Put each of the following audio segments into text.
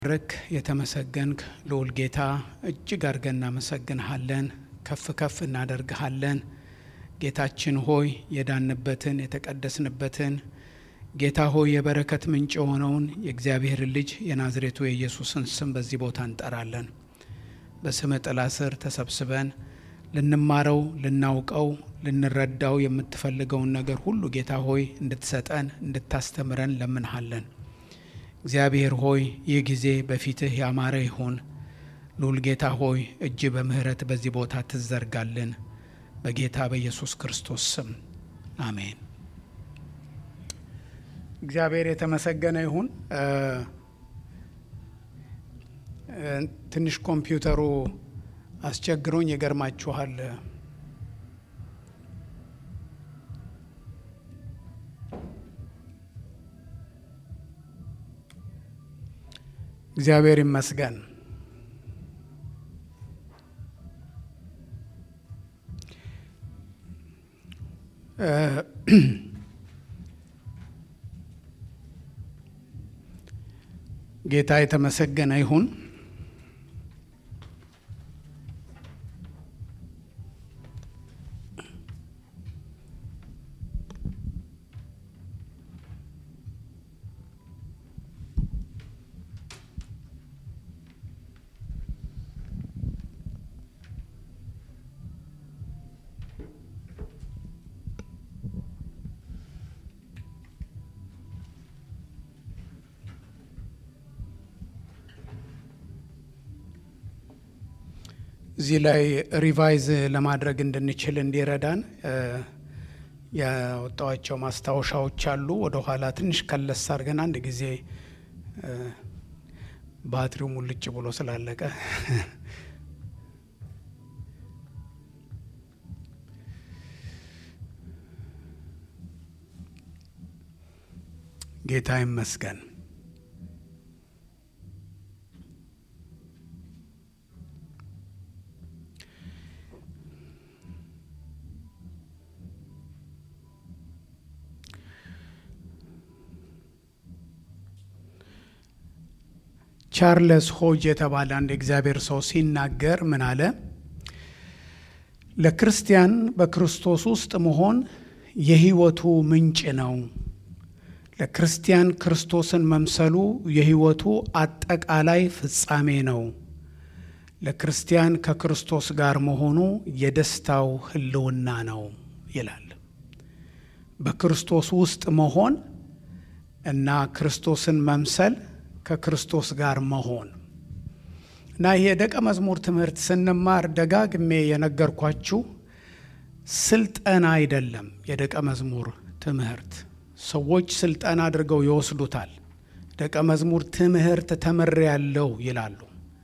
ረክ የተመሰገንክ ልዑል ጌታ እጅግ አድርገን እናመሰግንሃለን፣ ከፍ ከፍ እናደርግሃለን። ጌታችን ሆይ የዳንበትን የተቀደስንበትን ጌታ ሆይ የበረከት ምንጭ የሆነውን የእግዚአብሔር ልጅ የናዝሬቱ የኢየሱስን ስም በዚህ ቦታ እንጠራለን። በስም ጥላ ስር ተሰብስበን ልንማረው፣ ልናውቀው፣ ልንረዳው የምትፈልገውን ነገር ሁሉ ጌታ ሆይ እንድትሰጠን እንድታስተምረን ለምንሃለን። እግዚአብሔር ሆይ ይህ ጊዜ በፊትህ ያማረ ይሁን። ልዑል ጌታ ሆይ እጅ በምሕረት በዚህ ቦታ ትዘርጋልን። በጌታ በኢየሱስ ክርስቶስ ስም አሜን። እግዚአብሔር የተመሰገነ ይሁን። ትንሽ ኮምፒውተሩ አስቸግሮኝ ይገርማችኋል። እግዚአብሔር ይመስገን። ጌታ የተመሰገነ ይሁን። እዚህ ላይ ሪቫይዝ ለማድረግ እንድንችል እንዲረዳን ያወጣዋቸው ማስታወሻዎች አሉ። ወደ ኋላ ትንሽ ከለስ አድርገን አንድ ጊዜ ባትሪው ሙልጭ ብሎ ስላለቀ ጌታ ይመስገን። ቻርለስ ሆጅ የተባለ አንድ የእግዚአብሔር ሰው ሲናገር ምን አለ? ለክርስቲያን በክርስቶስ ውስጥ መሆን የሕይወቱ ምንጭ ነው። ለክርስቲያን ክርስቶስን መምሰሉ የሕይወቱ አጠቃላይ ፍጻሜ ነው። ለክርስቲያን ከክርስቶስ ጋር መሆኑ የደስታው ሕልውና ነው ይላል። በክርስቶስ ውስጥ መሆን እና ክርስቶስን መምሰል ከክርስቶስ ጋር መሆን እና ይህ የደቀ መዝሙር ትምህርት ስንማር ደጋግሜ የነገርኳችሁ ስልጠና አይደለም። የደቀ መዝሙር ትምህርት ሰዎች ስልጠና አድርገው ይወስዱታል። ደቀ መዝሙር ትምህርት ተምሬያለሁ ይላሉ።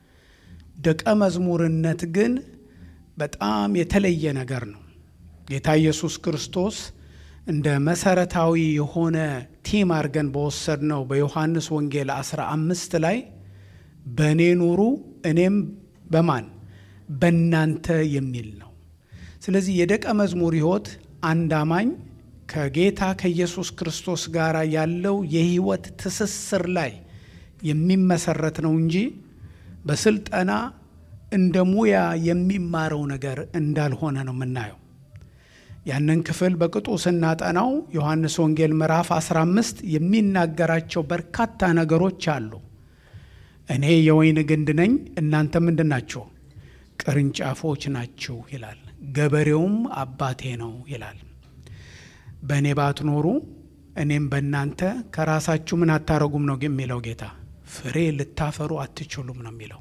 ደቀ መዝሙርነት ግን በጣም የተለየ ነገር ነው። ጌታ ኢየሱስ ክርስቶስ እንደ መሰረታዊ የሆነ ቲም አድርገን በወሰድነው በዮሐንስ ወንጌል 15 ላይ በእኔ ኑሩ እኔም በማን በእናንተ የሚል ነው። ስለዚህ የደቀ መዝሙር ሕይወት አንድ አማኝ ከጌታ ከኢየሱስ ክርስቶስ ጋር ያለው የሕይወት ትስስር ላይ የሚመሰረት ነው እንጂ በስልጠና እንደ ሙያ የሚማረው ነገር እንዳልሆነ ነው የምናየው። ያንን ክፍል በቅጡ ስናጠናው ዮሐንስ ወንጌል ምዕራፍ 15 የሚናገራቸው በርካታ ነገሮች አሉ። እኔ የወይን ግንድ ነኝ፣ እናንተ ምንድን ናችሁ? ቅርንጫፎች ናችሁ ይላል። ገበሬውም አባቴ ነው ይላል። በእኔ ባትኖሩ እኔም በእናንተ ከራሳችሁ ምን አታረጉም ነው የሚለው ጌታ። ፍሬ ልታፈሩ አትችሉም ነው የሚለው።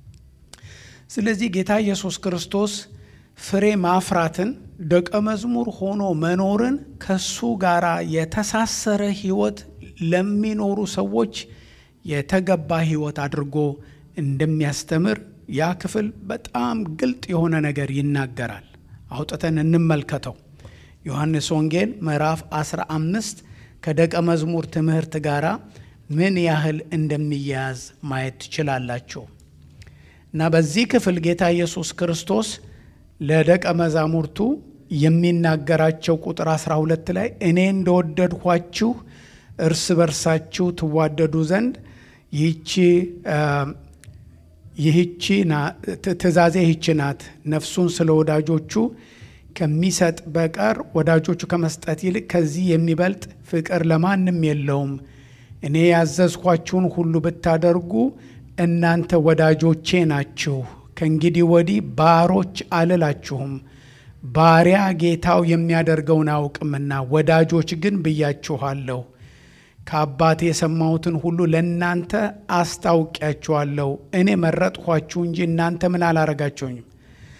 ስለዚህ ጌታ ኢየሱስ ክርስቶስ ፍሬ ማፍራትን ደቀ መዝሙር ሆኖ መኖርን ከሱ ጋር የተሳሰረ ሕይወት ለሚኖሩ ሰዎች የተገባ ሕይወት አድርጎ እንደሚያስተምር ያ ክፍል በጣም ግልጥ የሆነ ነገር ይናገራል። አውጥተን እንመልከተው። ዮሐንስ ወንጌል ምዕራፍ 15 ከደቀ መዝሙር ትምህርት ጋር ምን ያህል እንደሚያያዝ ማየት ትችላላችሁ። እና በዚህ ክፍል ጌታ ኢየሱስ ክርስቶስ ለደቀ መዛሙርቱ የሚናገራቸው ቁጥር 12 ላይ እኔ እንደወደድኋችሁ እርስ በርሳችሁ ትዋደዱ ዘንድ ይህቺ ይህቺ ትእዛዜ ይህች ናት፣ ነፍሱን ስለ ወዳጆቹ ከሚሰጥ በቀር ወዳጆቹ ከመስጠት ይልቅ ከዚህ የሚበልጥ ፍቅር ለማንም የለውም። እኔ ያዘዝኳችሁን ሁሉ ብታደርጉ እናንተ ወዳጆቼ ናችሁ። ከእንግዲህ ወዲህ ባሮች አልላችሁም፣ ባሪያ ጌታው የሚያደርገውን አያውቅምና፣ ወዳጆች ግን ብያችኋለሁ። ከአባቴ የሰማሁትን ሁሉ ለእናንተ አስታውቂያችኋለሁ። እኔ መረጥኋችሁ እንጂ እናንተ ምን አላረጋችሁኝም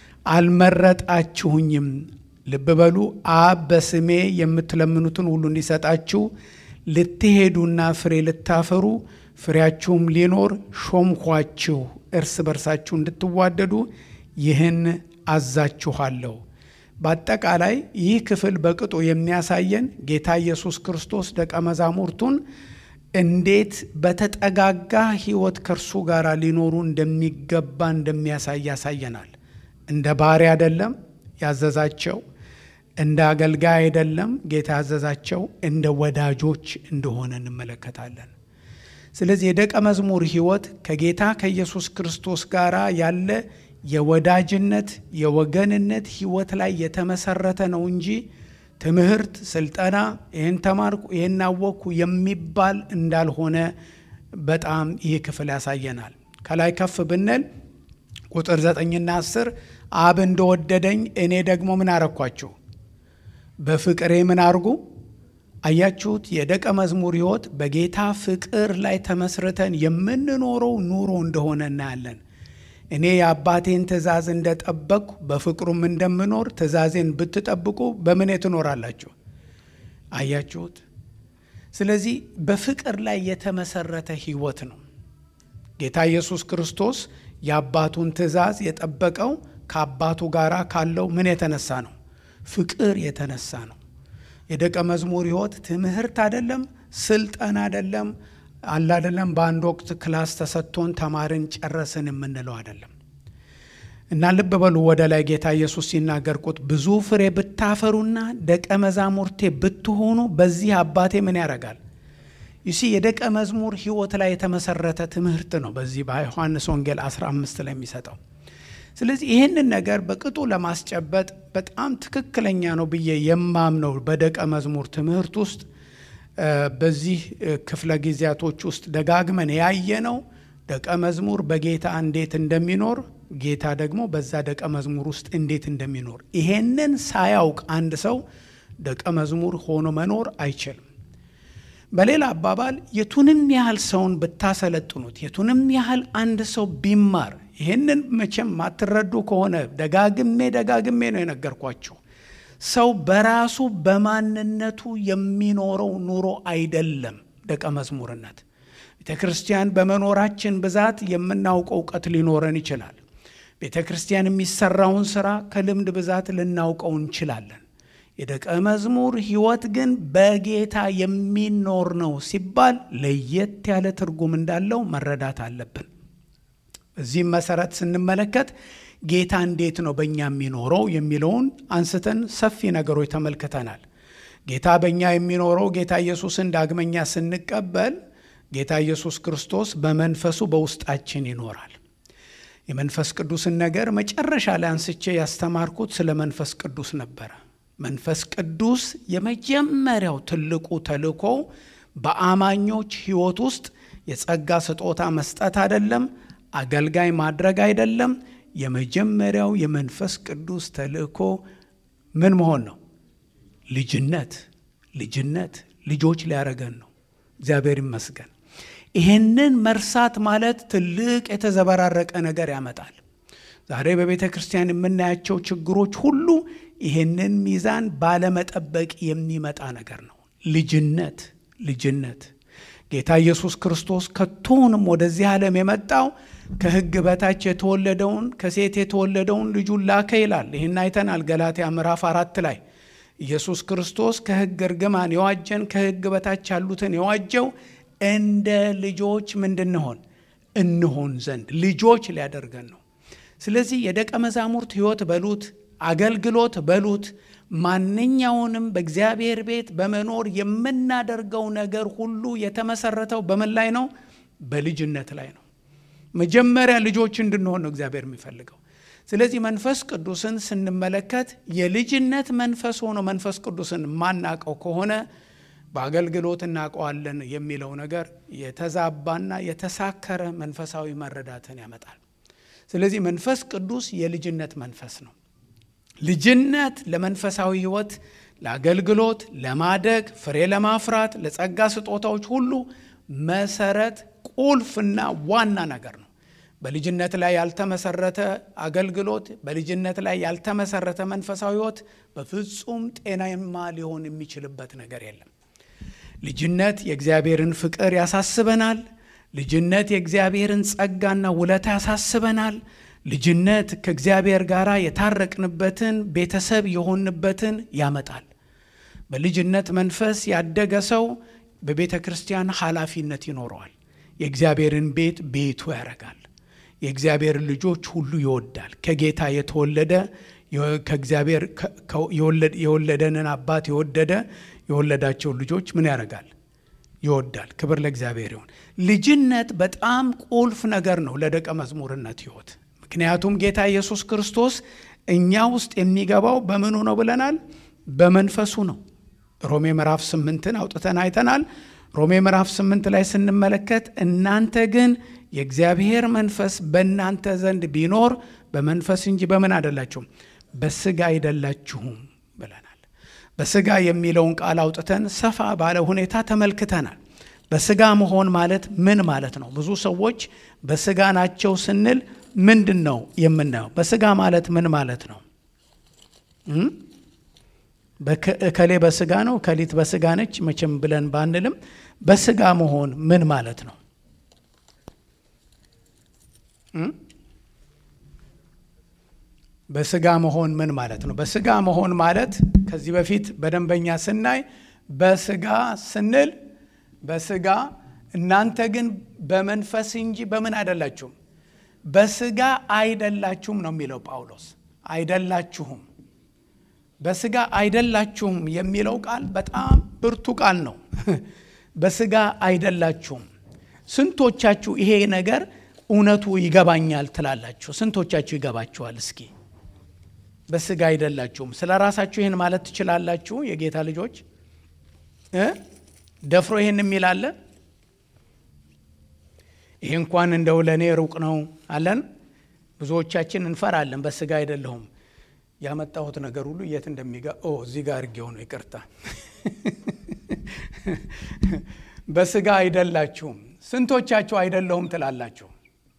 አልመረጣችሁኝም። ልብ በሉ። አብ በስሜ የምትለምኑትን ሁሉ እንዲሰጣችሁ ልትሄዱና ፍሬ ልታፈሩ ፍሬያችሁም ሊኖር ሾምኳችሁ። እርስ በርሳችሁ እንድትዋደዱ ይህን አዛችኋለሁ። በአጠቃላይ ይህ ክፍል በቅጡ የሚያሳየን ጌታ ኢየሱስ ክርስቶስ ደቀ መዛሙርቱን እንዴት በተጠጋጋ ሕይወት ከእርሱ ጋር ሊኖሩ እንደሚገባ እንደሚያሳይ ያሳየናል። እንደ ባሪያ አይደለም ያዘዛቸው፣ እንደ አገልጋይ አይደለም ጌታ ያዘዛቸው፣ እንደ ወዳጆች እንደሆነ እንመለከታለን። ስለዚህ የደቀ መዝሙር ሕይወት ከጌታ ከኢየሱስ ክርስቶስ ጋር ያለ የወዳጅነት የወገንነት ሕይወት ላይ የተመሰረተ ነው እንጂ ትምህርት፣ ስልጠና፣ ይህን ተማርኩ፣ ይህን አወቅኩ የሚባል እንዳልሆነ በጣም ይህ ክፍል ያሳየናል። ከላይ ከፍ ብንል ቁጥር ዘጠኝና አስር አብ እንደወደደኝ እኔ ደግሞ ምን አረኳችሁ? በፍቅሬ ምን አርጉ? አያችሁት? የደቀ መዝሙር ሕይወት በጌታ ፍቅር ላይ ተመስርተን የምንኖረው ኑሮ እንደሆነ እናያለን። እኔ የአባቴን ትእዛዝ እንደጠበቅኩ በፍቅሩም እንደምኖር ትእዛዜን ብትጠብቁ በምን ትኖራላችሁ? አያችሁት? ስለዚህ በፍቅር ላይ የተመሰረተ ሕይወት ነው። ጌታ ኢየሱስ ክርስቶስ የአባቱን ትእዛዝ የጠበቀው ከአባቱ ጋር ካለው ምን የተነሳ ነው? ፍቅር የተነሳ ነው። የደቀ መዝሙር ሕይወት ትምህርት አይደለም፣ ስልጠና አይደለም፣ አለ አይደለም። በአንድ ወቅት ክላስ ተሰጥቶን ተማርን ጨረስን የምንለው አይደለም። እና ልብ በሉ ወደ ላይ ጌታ ኢየሱስ ሲናገር ቁጥ ብዙ ፍሬ ብታፈሩና ደቀ መዛሙርቴ ብትሆኑ በዚህ አባቴ ምን ያደርጋል? ይሲ የደቀ መዝሙር ሕይወት ላይ የተመሰረተ ትምህርት ነው። በዚህ በዮሐንስ ወንጌል 15 ላይ የሚሰጠው ስለዚህ ይህንን ነገር በቅጡ ለማስጨበጥ በጣም ትክክለኛ ነው ብዬ የማምነው በደቀ መዝሙር ትምህርት ውስጥ በዚህ ክፍለ ጊዜያቶች ውስጥ ደጋግመን ያየነው ደቀ መዝሙር በጌታ እንዴት እንደሚኖር ጌታ ደግሞ በዛ ደቀ መዝሙር ውስጥ እንዴት እንደሚኖር ይሄንን ሳያውቅ አንድ ሰው ደቀ መዝሙር ሆኖ መኖር አይችልም። በሌላ አባባል የቱንም ያህል ሰውን ብታሰለጥኑት፣ የቱንም ያህል አንድ ሰው ቢማር ይህንን መቼም ማትረዱ ከሆነ ደጋግሜ ደጋግሜ ነው የነገርኳችሁ። ሰው በራሱ በማንነቱ የሚኖረው ኑሮ አይደለም ደቀ መዝሙርነት። ቤተ ክርስቲያን በመኖራችን ብዛት የምናውቀው እውቀት ሊኖረን ይችላል። ቤተ ክርስቲያን የሚሰራውን ስራ ከልምድ ብዛት ልናውቀው እንችላለን። የደቀ መዝሙር ሕይወት ግን በጌታ የሚኖር ነው ሲባል ለየት ያለ ትርጉም እንዳለው መረዳት አለብን። በዚህም መሰረት ስንመለከት ጌታ እንዴት ነው በእኛ የሚኖረው የሚለውን አንስተን ሰፊ ነገሮች ተመልክተናል። ጌታ በእኛ የሚኖረው ጌታ ኢየሱስን ዳግመኛ ስንቀበል ጌታ ኢየሱስ ክርስቶስ በመንፈሱ በውስጣችን ይኖራል። የመንፈስ ቅዱስን ነገር መጨረሻ ላይ አንስቼ ያስተማርኩት ስለ መንፈስ ቅዱስ ነበረ። መንፈስ ቅዱስ የመጀመሪያው ትልቁ ተልእኮ በአማኞች ሕይወት ውስጥ የጸጋ ስጦታ መስጠት አይደለም፣ አገልጋይ ማድረግ አይደለም። የመጀመሪያው የመንፈስ ቅዱስ ተልእኮ ምን መሆን ነው? ልጅነት ልጅነት ልጆች ሊያረገን ነው። እግዚአብሔር ይመስገን። ይሄንን መርሳት ማለት ትልቅ የተዘበራረቀ ነገር ያመጣል። ዛሬ በቤተ ክርስቲያን የምናያቸው ችግሮች ሁሉ ይሄንን ሚዛን ባለመጠበቅ የሚመጣ ነገር ነው። ልጅነት ልጅነት ጌታ ኢየሱስ ክርስቶስ ከቶውንም ወደዚህ ዓለም የመጣው ከሕግ በታች የተወለደውን ከሴት የተወለደውን ልጁን ላከ ይላል። ይህን አይተናል ገላትያ ምዕራፍ አራት ላይ ኢየሱስ ክርስቶስ ከሕግ እርግማን የዋጀን ከሕግ በታች ያሉትን የዋጀው እንደ ልጆች ምንድንሆን እንሆን ዘንድ ልጆች ሊያደርገን ነው። ስለዚህ የደቀ መዛሙርት ሕይወት በሉት አገልግሎት በሉት ማንኛውንም በእግዚአብሔር ቤት በመኖር የምናደርገው ነገር ሁሉ የተመሰረተው በምን ላይ ነው? በልጅነት ላይ ነው። መጀመሪያ ልጆች እንድንሆን ነው እግዚአብሔር የሚፈልገው። ስለዚህ መንፈስ ቅዱስን ስንመለከት የልጅነት መንፈስ ሆኖ መንፈስ ቅዱስን የማናውቀው ከሆነ በአገልግሎት እናውቀዋለን የሚለው ነገር የተዛባና የተሳከረ መንፈሳዊ መረዳትን ያመጣል። ስለዚህ መንፈስ ቅዱስ የልጅነት መንፈስ ነው። ልጅነት ለመንፈሳዊ ሕይወት፣ ለአገልግሎት፣ ለማደግ፣ ፍሬ ለማፍራት፣ ለጸጋ ስጦታዎች ሁሉ መሰረት ቁልፍና ዋና ነገር ነው። በልጅነት ላይ ያልተመሰረተ አገልግሎት፣ በልጅነት ላይ ያልተመሰረተ መንፈሳዊ ሕይወት በፍጹም ጤናማ ሊሆን የሚችልበት ነገር የለም። ልጅነት የእግዚአብሔርን ፍቅር ያሳስበናል። ልጅነት የእግዚአብሔርን ጸጋና ውለታ ያሳስበናል። ልጅነት ከእግዚአብሔር ጋር የታረቅንበትን ቤተሰብ የሆንበትን ያመጣል። በልጅነት መንፈስ ያደገ ሰው በቤተ ክርስቲያን ኃላፊነት ይኖረዋል። የእግዚአብሔርን ቤት ቤቱ ያደርጋል። የእግዚአብሔር ልጆች ሁሉ ይወዳል። ከጌታ የተወለደ ከእግዚአብሔር የወለደንን አባት የወደደ የወለዳቸውን ልጆች ምን ያደርጋል? ይወዳል። ክብር ለእግዚአብሔር ይሁን። ልጅነት በጣም ቁልፍ ነገር ነው ለደቀ መዝሙርነት ሕይወት። ምክንያቱም ጌታ ኢየሱስ ክርስቶስ እኛ ውስጥ የሚገባው በምኑ ነው ብለናል? በመንፈሱ ነው። ሮሜ ምዕራፍ ስምንትን አውጥተን አይተናል። ሮሜ ምዕራፍ ስምንት ላይ ስንመለከት እናንተ ግን የእግዚአብሔር መንፈስ በእናንተ ዘንድ ቢኖር በመንፈስ እንጂ በምን አይደላችሁም፣ በስጋ አይደላችሁም ብለናል። በስጋ የሚለውን ቃል አውጥተን ሰፋ ባለ ሁኔታ ተመልክተናል። በስጋ መሆን ማለት ምን ማለት ነው? ብዙ ሰዎች በስጋ ናቸው ስንል ምንድን ነው የምናየው? በስጋ ማለት ምን ማለት ነው? እከሌ በስጋ ነው እከሊት በስጋ ነች መቼም ብለን ባንልም በስጋ መሆን ምን ማለት ነው? በስጋ መሆን ምን ማለት ነው? በስጋ መሆን ማለት ከዚህ በፊት በደንበኛ ስናይ በስጋ ስንል በስጋ እናንተ ግን በመንፈስ እንጂ በምን አይደላችሁም፣ በስጋ አይደላችሁም ነው የሚለው ጳውሎስ። አይደላችሁም በስጋ አይደላችሁም የሚለው ቃል በጣም ብርቱ ቃል ነው። በስጋ አይደላችሁም። ስንቶቻችሁ ይሄ ነገር እውነቱ ይገባኛል ትላላችሁ? ስንቶቻችሁ ይገባችኋል? እስኪ በስጋ አይደላችሁም። ስለ ራሳችሁ ይህን ማለት ትችላላችሁ? የጌታ ልጆች ደፍሮ ይህን የሚል አለ? ይህ እንኳን እንደው ለእኔ ሩቅ ነው አለን። ብዙዎቻችን እንፈራለን። በስጋ አይደለሁም ያመጣሁት ነገር ሁሉ የት እንደሚጋ እዚህ ጋር እርጌው ነው። ይቅርታ። በስጋ አይደላችሁም። ስንቶቻችሁ አይደለሁም ትላላችሁ?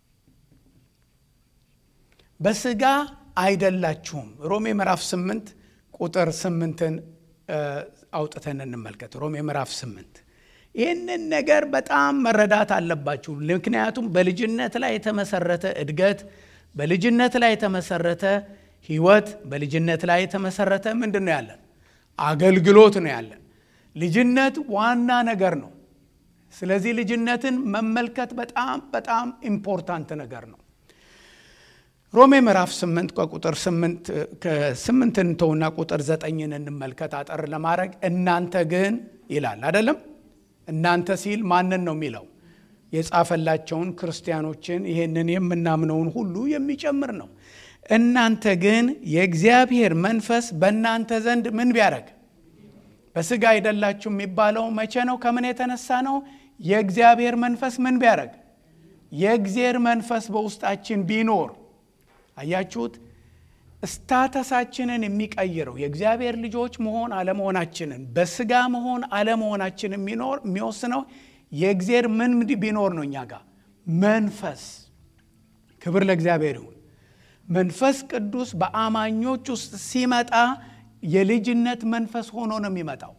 በስጋ አይደላችሁም። ሮሜ ምዕራፍ ስምንት ቁጥር ስምንትን አውጥተን እንመልከት። ሮሜ ምዕራፍ ስምንት ይህንን ነገር በጣም መረዳት አለባችሁ። ምክንያቱም በልጅነት ላይ የተመሰረተ እድገት፣ በልጅነት ላይ የተመሰረተ ህይወት በልጅነት ላይ የተመሰረተ ምንድን ነው ያለን? አገልግሎት ነው ያለን። ልጅነት ዋና ነገር ነው። ስለዚህ ልጅነትን መመልከት በጣም በጣም ኢምፖርታንት ነገር ነው። ሮሜ ምዕራፍ ስምንት ከቁጥር ስምንትን ተውና ቁጥር ዘጠኝን እንመልከት አጠር ለማድረግ እናንተ ግን ይላል አይደለም። እናንተ ሲል ማንን ነው የሚለው? የጻፈላቸውን ክርስቲያኖችን ይሄንን የምናምነውን ሁሉ የሚጨምር ነው። እናንተ ግን የእግዚአብሔር መንፈስ በእናንተ ዘንድ ምን ቢያደርግ በስጋ አይደላችሁ የሚባለው መቼ ነው? ከምን የተነሳ ነው? የእግዚአብሔር መንፈስ ምን ቢያደርግ የእግዚአብሔር መንፈስ በውስጣችን ቢኖር አያችሁት? ስታተሳችንን የሚቀይረው የእግዚአብሔር ልጆች መሆን አለመሆናችንን በስጋ መሆን አለመሆናችን የሚኖር የሚወስነው የእግዚአብሔር ምን ቢኖር ነው? እኛ ጋር መንፈስ። ክብር ለእግዚአብሔር ይሁን። መንፈስ ቅዱስ በአማኞች ውስጥ ሲመጣ የልጅነት መንፈስ ሆኖ ነው የሚመጣው።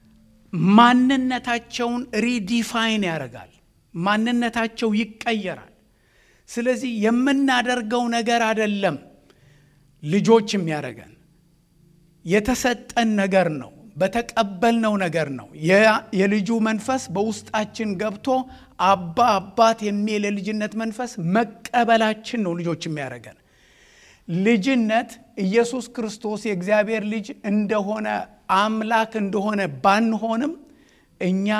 ማንነታቸውን ሪዲፋይን ያደርጋል። ማንነታቸው ይቀየራል። ስለዚህ የምናደርገው ነገር አይደለም ልጆች የሚያደርገን የተሰጠን ነገር ነው። በተቀበልነው ነገር ነው። የልጁ መንፈስ በውስጣችን ገብቶ አባ አባት የሚል የልጅነት መንፈስ መቀበላችን ነው ልጆች የሚያደርገን። ልጅነት ኢየሱስ ክርስቶስ የእግዚአብሔር ልጅ እንደሆነ አምላክ እንደሆነ ባንሆንም እኛ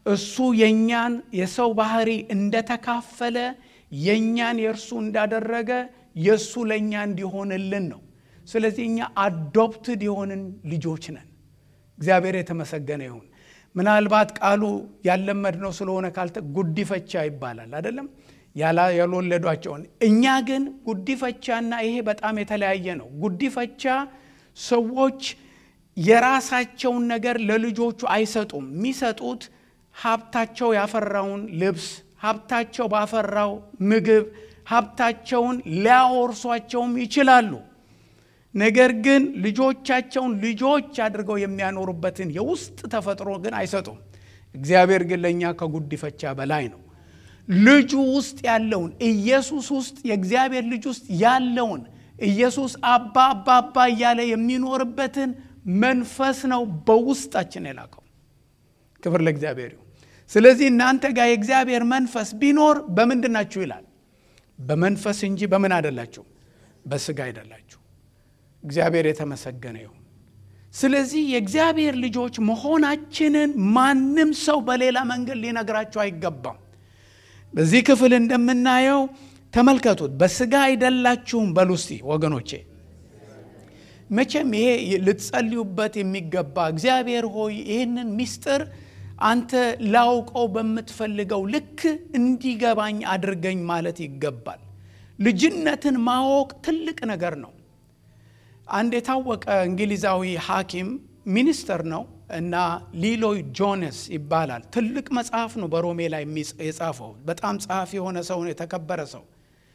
እሱ የእኛን የሰው ባህሪ እንደተካፈለ የእኛን የእርሱ እንዳደረገ የእሱ ለእኛ እንዲሆንልን ነው። ስለዚህ እኛ አዶፕትድ የሆንን ልጆች ነን። እግዚአብሔር የተመሰገነ ይሁን። ምናልባት ቃሉ ያለመድነው ስለሆነ ካልተ ጉዲፈቻ ይባላል አይደለም ያልወለዷቸውን። እኛ ግን ጉዲፈቻና ይሄ በጣም የተለያየ ነው። ጉዲፈቻ ሰዎች የራሳቸውን ነገር ለልጆቹ አይሰጡም። የሚሰጡት ሀብታቸው ያፈራውን ልብስ፣ ሀብታቸው ባፈራው ምግብ፣ ሀብታቸውን ሊያወርሷቸውም ይችላሉ። ነገር ግን ልጆቻቸውን ልጆች አድርገው የሚያኖሩበትን የውስጥ ተፈጥሮ ግን አይሰጡም። እግዚአብሔር ግን ለእኛ ከጉዲፈቻ በላይ ነው። ልጁ ውስጥ ያለውን ኢየሱስ ውስጥ የእግዚአብሔር ልጅ ውስጥ ያለውን ኢየሱስ አባ አባ አባ እያለ የሚኖርበትን መንፈስ ነው በውስጣችን የላከው። ክብር ለእግዚአብሔር ይሁን። ስለዚህ እናንተ ጋር የእግዚአብሔር መንፈስ ቢኖር በምንድን ናችሁ ይላል? በመንፈስ እንጂ በምን አይደላችሁ፣ በስጋ አይደላችሁ። እግዚአብሔር የተመሰገነ ይሁን። ስለዚህ የእግዚአብሔር ልጆች መሆናችንን ማንም ሰው በሌላ መንገድ ሊነግራችሁ አይገባም። በዚህ ክፍል እንደምናየው ተመልከቱት። በስጋ አይደላችሁም በሉ እስቲ ወገኖቼ። መቼም ይሄ ልትጸልዩበት የሚገባ እግዚአብሔር ሆይ ይህንን ምስጢር አንተ ላውቀው በምትፈልገው ልክ እንዲገባኝ አድርገኝ ማለት ይገባል። ልጅነትን ማወቅ ትልቅ ነገር ነው። አንድ የታወቀ እንግሊዛዊ ሐኪም ሚኒስተር ነው እና ሊሎይ ጆነስ ይባላል። ትልቅ መጽሐፍ ነው በሮሜ ላይ የጻፈው። በጣም ጸሐፊ የሆነ ሰው ነው፣ የተከበረ ሰው።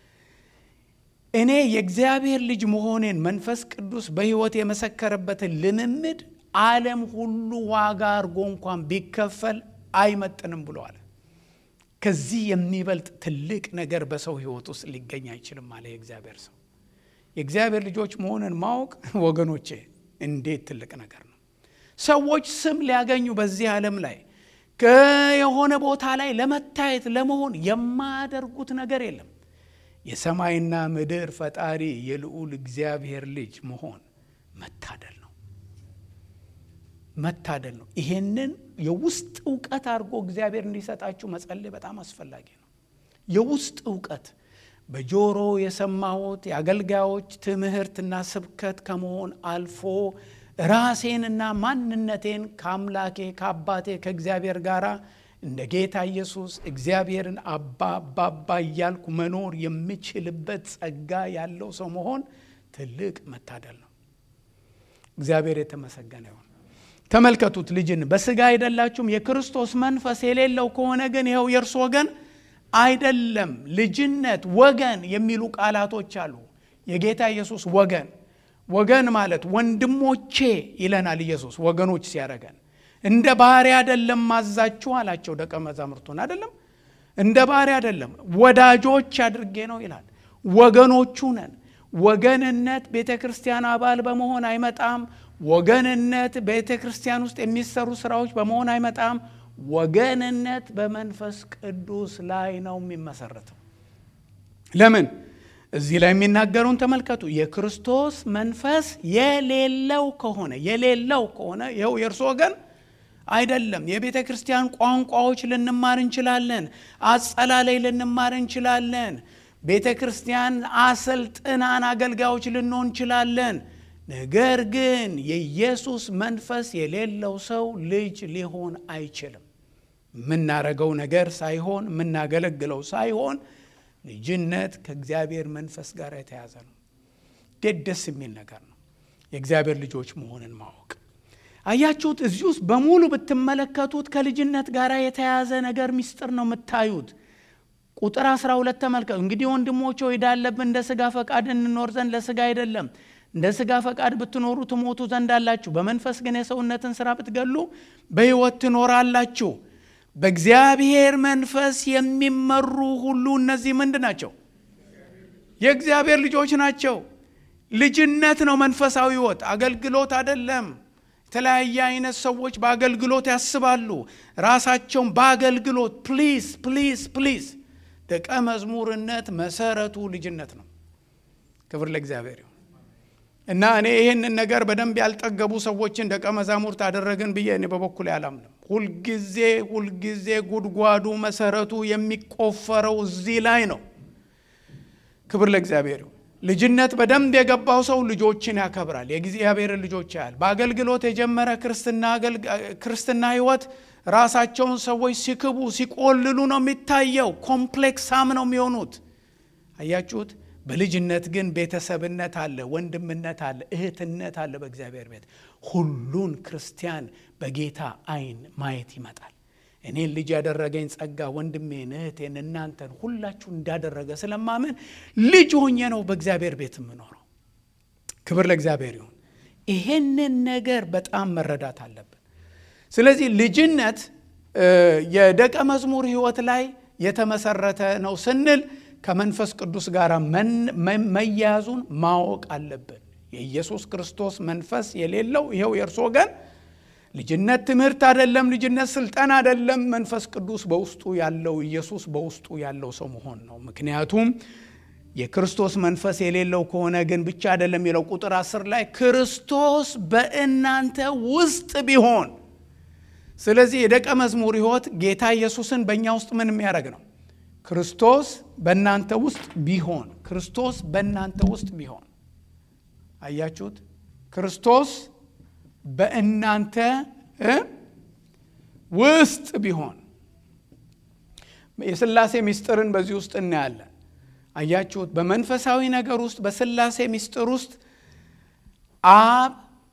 እኔ የእግዚአብሔር ልጅ መሆኔን መንፈስ ቅዱስ በሕይወት የመሰከረበትን ልምምድ ዓለም ሁሉ ዋጋ አድርጎ እንኳን ቢከፈል አይመጥንም ብለዋል። ከዚህ የሚበልጥ ትልቅ ነገር በሰው ሕይወት ውስጥ ሊገኝ አይችልም አለ የእግዚአብሔር ሰው። የእግዚአብሔር ልጆች መሆንን ማወቅ ወገኖቼ እንዴት ትልቅ ነገር ነው። ሰዎች ስም ሊያገኙ በዚህ ዓለም ላይ የሆነ ቦታ ላይ ለመታየት ለመሆን የማያደርጉት ነገር የለም። የሰማይና ምድር ፈጣሪ የልዑል እግዚአብሔር ልጅ መሆን መታደል ነው፣ መታደል ነው። ይሄንን የውስጥ እውቀት አድርጎ እግዚአብሔር እንዲሰጣችሁ መጸለይ በጣም አስፈላጊ ነው። የውስጥ እውቀት በጆሮ የሰማሁት የአገልጋዮች ትምህርትና ስብከት ከመሆን አልፎ ራሴንና ማንነቴን ከአምላኬ ከአባቴ ከእግዚአብሔር ጋር እንደ ጌታ ኢየሱስ እግዚአብሔርን አባ አባባ እያልኩ መኖር የምችልበት ጸጋ ያለው ሰው መሆን ትልቅ መታደል ነው። እግዚአብሔር የተመሰገነ ይሁን። ተመልከቱት፣ ልጅን በስጋ አይደላችሁም። የክርስቶስ መንፈስ የሌለው ከሆነ ግን ይኸው የእርሱ ወገን አይደለም። ልጅነት፣ ወገን የሚሉ ቃላቶች አሉ። የጌታ ኢየሱስ ወገን ወገን ማለት ወንድሞቼ ይለናል ኢየሱስ ወገኖች ሲያደርገን እንደ ባሪያ አይደለም ማዛችሁ አላቸው ደቀ መዛሙርቱን አይደለም እንደ ባሪያ አይደለም ወዳጆች አድርጌ ነው ይላል ወገኖቹ ነን ወገንነት ቤተ ክርስቲያን አባል በመሆን አይመጣም ወገንነት ቤተ ክርስቲያን ውስጥ የሚሰሩ ስራዎች በመሆን አይመጣም ወገንነት በመንፈስ ቅዱስ ላይ ነው የሚመሰረተው ለምን እዚህ ላይ የሚናገረውን ተመልከቱ የክርስቶስ መንፈስ የሌለው ከሆነ የሌለው ከሆነ ይኸው የእርሱ ወገን አይደለም የቤተ ክርስቲያን ቋንቋዎች ልንማር እንችላለን አጸላለይ ልንማር እንችላለን ቤተ ክርስቲያን አሰልጥናን አገልጋዮች ልንሆን እንችላለን ነገር ግን የኢየሱስ መንፈስ የሌለው ሰው ልጅ ሊሆን አይችልም የምናረገው ነገር ሳይሆን የምናገለግለው ሳይሆን ልጅነት ከእግዚአብሔር መንፈስ ጋር የተያዘ ነው እንዴት ደስ የሚል ነገር ነው የእግዚአብሔር ልጆች መሆንን ማወቅ አያችሁት እዚህ ውስጥ በሙሉ ብትመለከቱት ከልጅነት ጋር የተያዘ ነገር ሚስጥር ነው የምታዩት ቁጥር 12 ተመልከቱ እንግዲህ ወንድሞች ሆይ ዳለብን እንደ ስጋ ፈቃድ እንኖር ዘንድ ለስጋ አይደለም እንደ ስጋ ፈቃድ ብትኖሩ ትሞቱ ዘንድ አላችሁ በመንፈስ ግን የሰውነትን ስራ ብትገሉ በሕይወት ትኖራላችሁ በእግዚአብሔር መንፈስ የሚመሩ ሁሉ እነዚህ ምንድ ናቸው የእግዚአብሔር ልጆች ናቸው ልጅነት ነው መንፈሳዊ ህይወት አገልግሎት አይደለም የተለያየ አይነት ሰዎች በአገልግሎት ያስባሉ ራሳቸውን በአገልግሎት ፕሊዝ ፕሊዝ ፕሊዝ ደቀ መዝሙርነት መሰረቱ ልጅነት ነው ክብር ለእግዚአብሔር ይሁን እና እኔ ይህንን ነገር በደንብ ያልጠገቡ ሰዎችን ደቀ መዛሙርት አደረግን ብዬ እኔ በበኩል አላምንም ሁልጊዜ ሁልጊዜ ጉድጓዱ መሰረቱ የሚቆፈረው እዚህ ላይ ነው። ክብር ለእግዚአብሔር ይሁን። ልጅነት በደንብ የገባው ሰው ልጆችን ያከብራል፣ የእግዚአብሔርን ልጆች ያያል። በአገልግሎት የጀመረ ክርስትና ህይወት ራሳቸውን ሰዎች ሲክቡ ሲቆልሉ ነው የሚታየው። ኮምፕሌክሳም ነው የሚሆኑት። አያችሁት? በልጅነት ግን ቤተሰብነት አለ፣ ወንድምነት አለ፣ እህትነት አለ። በእግዚአብሔር ቤት ሁሉን ክርስቲያን በጌታ አይን ማየት ይመጣል። እኔን ልጅ ያደረገኝ ጸጋ ወንድሜን፣ እህቴን፣ እናንተን ሁላችሁ እንዳደረገ ስለማመን ልጅ ሆኜ ነው በእግዚአብሔር ቤት የምኖረው። ክብር ለእግዚአብሔር ይሁን። ይሄንን ነገር በጣም መረዳት አለብን። ስለዚህ ልጅነት የደቀ መዝሙር ህይወት ላይ የተመሰረተ ነው ስንል ከመንፈስ ቅዱስ ጋር መያያዙን ማወቅ አለብን። የኢየሱስ ክርስቶስ መንፈስ የሌለው ይኸው የእርሱ ወገን ልጅነት ትምህርት አይደለም፣ ልጅነት ስልጠና አይደለም። መንፈስ ቅዱስ በውስጡ ያለው ኢየሱስ በውስጡ ያለው ሰው መሆን ነው። ምክንያቱም የክርስቶስ መንፈስ የሌለው ከሆነ ግን ብቻ አይደለም የሚለው ቁጥር አስር ላይ ክርስቶስ በእናንተ ውስጥ ቢሆን። ስለዚህ የደቀ መዝሙር ህይወት ጌታ ኢየሱስን በእኛ ውስጥ ምን የሚያደርግ ነው? ክርስቶስ በእናንተ ውስጥ ቢሆን ክርስቶስ በእናንተ ውስጥ ቢሆን አያችሁት? ክርስቶስ በእናንተ ውስጥ ቢሆን የስላሴ ምስጢርን በዚህ ውስጥ እናያለን። አያችሁት? በመንፈሳዊ ነገር ውስጥ በስላሴ ምስጢር ውስጥ አብ፣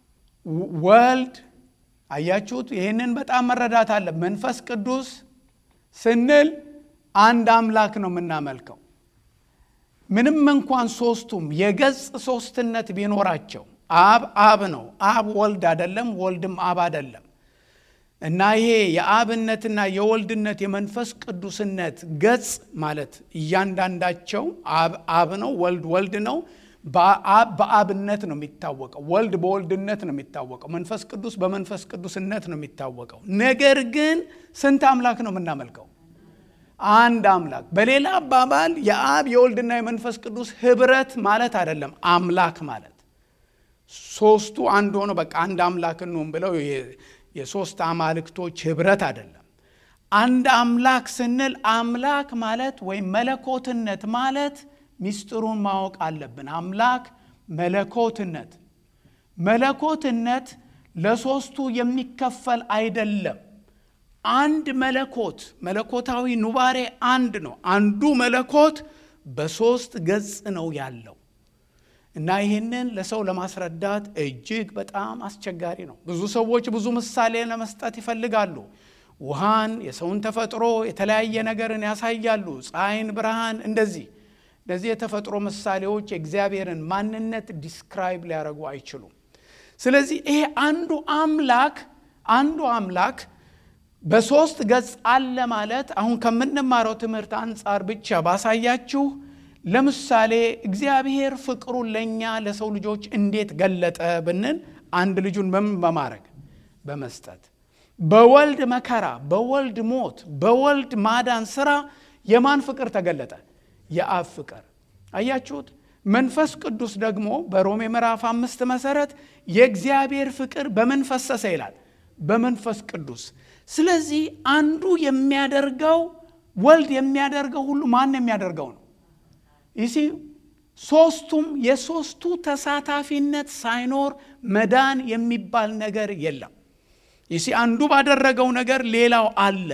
ወልድ አያችሁት? ይህንን በጣም መረዳት አለ። መንፈስ ቅዱስ ስንል አንድ አምላክ ነው የምናመልከው። ምንም እንኳን ሶስቱም የገጽ ሶስትነት ቢኖራቸው አብ አብ ነው። አብ ወልድ አይደለም፣ ወልድም አብ አይደለም። እና ይሄ የአብነትና የወልድነት የመንፈስ ቅዱስነት ገጽ ማለት እያንዳንዳቸው አብ አብ ነው፣ ወልድ ወልድ ነው። በአብ በአብነት ነው የሚታወቀው፣ ወልድ በወልድነት ነው የሚታወቀው፣ መንፈስ ቅዱስ በመንፈስ ቅዱስነት ነው የሚታወቀው። ነገር ግን ስንት አምላክ ነው የምናመልከው? አንድ አምላክ። በሌላ አባባል የአብ የወልድና የመንፈስ ቅዱስ ህብረት ማለት አይደለም አምላክ ማለት ሶስቱ አንድ ሆኖ በቃ አንድ አምላክ እንሁን ብለው የሶስት አማልክቶች ህብረት አይደለም። አንድ አምላክ ስንል አምላክ ማለት ወይም መለኮትነት ማለት ሚስጥሩን ማወቅ አለብን። አምላክ መለኮትነት መለኮትነት ለሶስቱ የሚከፈል አይደለም። አንድ መለኮት መለኮታዊ ኑባሬ አንድ ነው። አንዱ መለኮት በሶስት ገጽ ነው ያለው እና ይህንን ለሰው ለማስረዳት እጅግ በጣም አስቸጋሪ ነው። ብዙ ሰዎች ብዙ ምሳሌ ለመስጠት ይፈልጋሉ። ውሃን፣ የሰውን ተፈጥሮ፣ የተለያየ ነገርን ያሳያሉ። ፀሐይን፣ ብርሃን፣ እንደዚህ እነዚህ የተፈጥሮ ምሳሌዎች የእግዚአብሔርን ማንነት ዲስክራይብ ሊያደርጉ አይችሉም። ስለዚህ ይሄ አንዱ አምላክ አንዱ አምላክ በሶስት ገጽ አለ ማለት አሁን ከምንማረው ትምህርት አንጻር ብቻ ባሳያችሁ ለምሳሌ እግዚአብሔር ፍቅሩን ለእኛ ለሰው ልጆች እንዴት ገለጠ ብንል አንድ ልጁን በምን በማድረግ በመስጠት በወልድ መከራ፣ በወልድ ሞት፣ በወልድ ማዳን ስራ የማን ፍቅር ተገለጠ? የአብ ፍቅር። አያችሁት? መንፈስ ቅዱስ ደግሞ በሮሜ ምዕራፍ አምስት መሰረት የእግዚአብሔር ፍቅር በምን ፈሰሰ ይላል? በመንፈስ ቅዱስ። ስለዚህ አንዱ የሚያደርገው ወልድ የሚያደርገው ሁሉ ማን የሚያደርገው ነው? ይሲ ሶስቱም የሶስቱ ተሳታፊነት ሳይኖር መዳን የሚባል ነገር የለም። ይሲ አንዱ ባደረገው ነገር ሌላው አለ።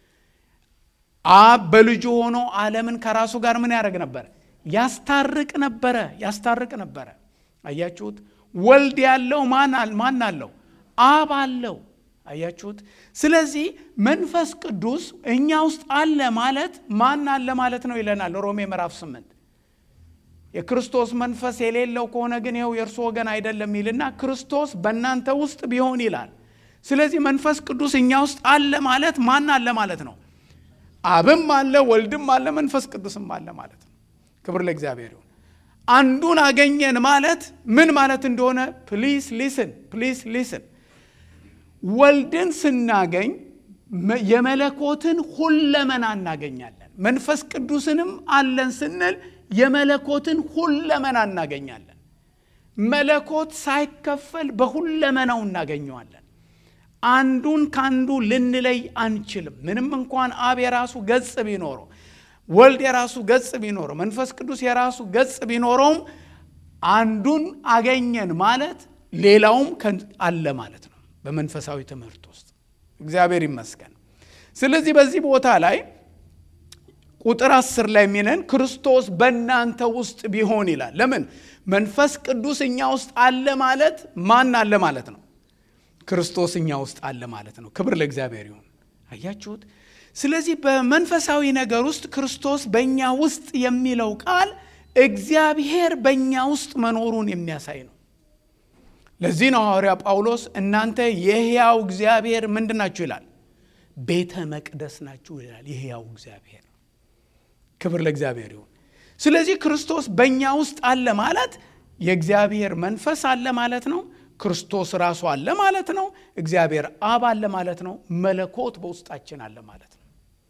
አብ በልጁ ሆኖ ዓለምን ከራሱ ጋር ምን ያደርግ ነበር? ያስታርቅ ነበረ ያስታርቅ ነበረ። አያችሁት? ወልድ ያለው ማን አለው? አብ አለው። አያችሁት? ስለዚህ መንፈስ ቅዱስ እኛ ውስጥ አለ ማለት ማን አለ ማለት ነው ይለናል ሮሜ ምዕራፍ ስምንት የክርስቶስ መንፈስ የሌለው ከሆነ ግን ይኸው የእርሱ ወገን አይደለም ይልና ክርስቶስ በእናንተ ውስጥ ቢሆን ይላል። ስለዚህ መንፈስ ቅዱስ እኛ ውስጥ አለ ማለት ማን አለ ማለት ነው? አብም አለ፣ ወልድም አለ፣ መንፈስ ቅዱስም አለ ማለት ነው። ክብር ለእግዚአብሔር ይሁን። አንዱን አገኘን ማለት ምን ማለት እንደሆነ ፕሊስ ሊስን ፕሊስ ሊስን ወልድን ስናገኝ የመለኮትን ሁለመና እናገኛለን። መንፈስ ቅዱስንም አለን ስንል የመለኮትን ሁለመና እናገኛለን። መለኮት ሳይከፈል በሁለመናው እናገኘዋለን። አንዱን ከአንዱ ልንለይ አንችልም። ምንም እንኳን አብ የራሱ ገጽ ቢኖረው፣ ወልድ የራሱ ገጽ ቢኖረው፣ መንፈስ ቅዱስ የራሱ ገጽ ቢኖረውም አንዱን አገኘን ማለት ሌላውም አለ ማለት ነው በመንፈሳዊ ትምህርት ውስጥ እግዚአብሔር ይመስገን። ስለዚህ በዚህ ቦታ ላይ ቁጥር አስር ላይ የሚለን ክርስቶስ በእናንተ ውስጥ ቢሆን ይላል። ለምን መንፈስ ቅዱስ እኛ ውስጥ አለ ማለት ማን አለ ማለት ነው? ክርስቶስ እኛ ውስጥ አለ ማለት ነው። ክብር ለእግዚአብሔር ይሁን። አያችሁት? ስለዚህ በመንፈሳዊ ነገር ውስጥ ክርስቶስ በእኛ ውስጥ የሚለው ቃል እግዚአብሔር በእኛ ውስጥ መኖሩን የሚያሳይ ነው። ለዚህ ነው ሐዋርያ ጳውሎስ እናንተ የሕያው እግዚአብሔር ምንድን ናችሁ ይላል፣ ቤተ መቅደስ ናችሁ ይላል። የሕያው እግዚአብሔር ክብር ለእግዚአብሔር ይሁን። ስለዚህ ክርስቶስ በእኛ ውስጥ አለ ማለት የእግዚአብሔር መንፈስ አለ ማለት ነው። ክርስቶስ ራሱ አለ ማለት ነው። እግዚአብሔር አብ አለ ማለት ነው። መለኮት በውስጣችን አለ ማለት ነው።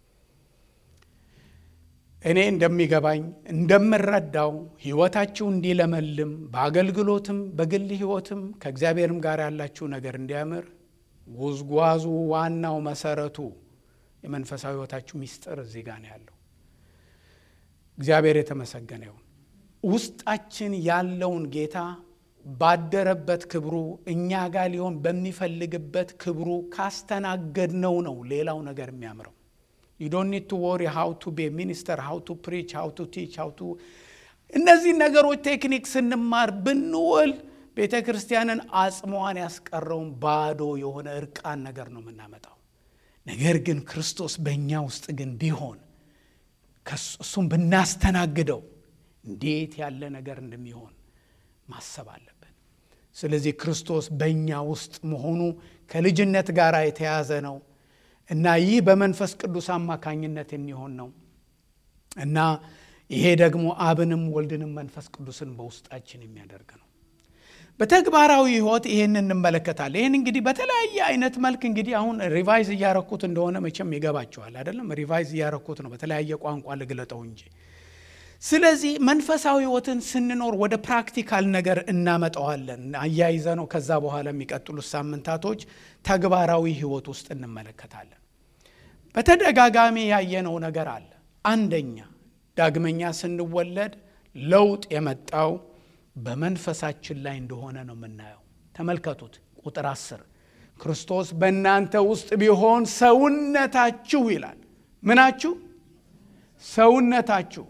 እኔ እንደሚገባኝ እንደምረዳው ሕይወታችሁ እንዲለመልም በአገልግሎትም በግል ሕይወትም ከእግዚአብሔርም ጋር ያላችሁ ነገር እንዲያምር ጉዝጓዙ ዋናው መሰረቱ የመንፈሳዊ ሕይወታችሁ ሚስጥር እዚህ ጋር ነው ያለው። እግዚአብሔር የተመሰገነ ይሁን። ውስጣችን ያለውን ጌታ ባደረበት ክብሩ እኛ ጋር ሊሆን በሚፈልግበት ክብሩ ካስተናገድነው ነው ሌላው ነገር የሚያምረው። ዩ ዶንት ኒድ ቱ ወሪ ሃው ቱ ቤ ሚኒስተር ሃው ቱ ፕሪች ሃው ቱ ቲች ሃው ቱ እነዚህ ነገሮች ቴክኒክ ስንማር ብንውል ቤተ ክርስቲያንን አጽሟን ያስቀረውን ባዶ የሆነ እርቃን ነገር ነው የምናመጣው። ነገር ግን ክርስቶስ በእኛ ውስጥ ግን ቢሆን እሱም ብናስተናግደው እንዴት ያለ ነገር እንደሚሆን ማሰብ አለብን። ስለዚህ ክርስቶስ በእኛ ውስጥ መሆኑ ከልጅነት ጋር የተያዘ ነው እና ይህ በመንፈስ ቅዱስ አማካኝነት የሚሆን ነው እና ይሄ ደግሞ አብንም ወልድንም መንፈስ ቅዱስን በውስጣችን የሚያደርግ ነው። በተግባራዊ ሕይወት ይህን እንመለከታለን። ይህን እንግዲህ በተለያየ አይነት መልክ እንግዲህ አሁን ሪቫይዝ እያረኩት እንደሆነ መቼም ይገባቸዋል አይደለም? ሪቫይዝ እያረኩት ነው በተለያየ ቋንቋ ልግለጠው እንጂ። ስለዚህ መንፈሳዊ ሕይወትን ስንኖር ወደ ፕራክቲካል ነገር እናመጣዋለን። አያይዘ ነው ከዛ በኋላ የሚቀጥሉት ሳምንታቶች ተግባራዊ ሕይወት ውስጥ እንመለከታለን። በተደጋጋሚ ያየነው ነገር አለ። አንደኛ ዳግመኛ ስንወለድ ለውጥ የመጣው በመንፈሳችን ላይ እንደሆነ ነው የምናየው። ተመልከቱት ቁጥር አስር ክርስቶስ በእናንተ ውስጥ ቢሆን ሰውነታችሁ ይላል። ምናችሁ? ሰውነታችሁ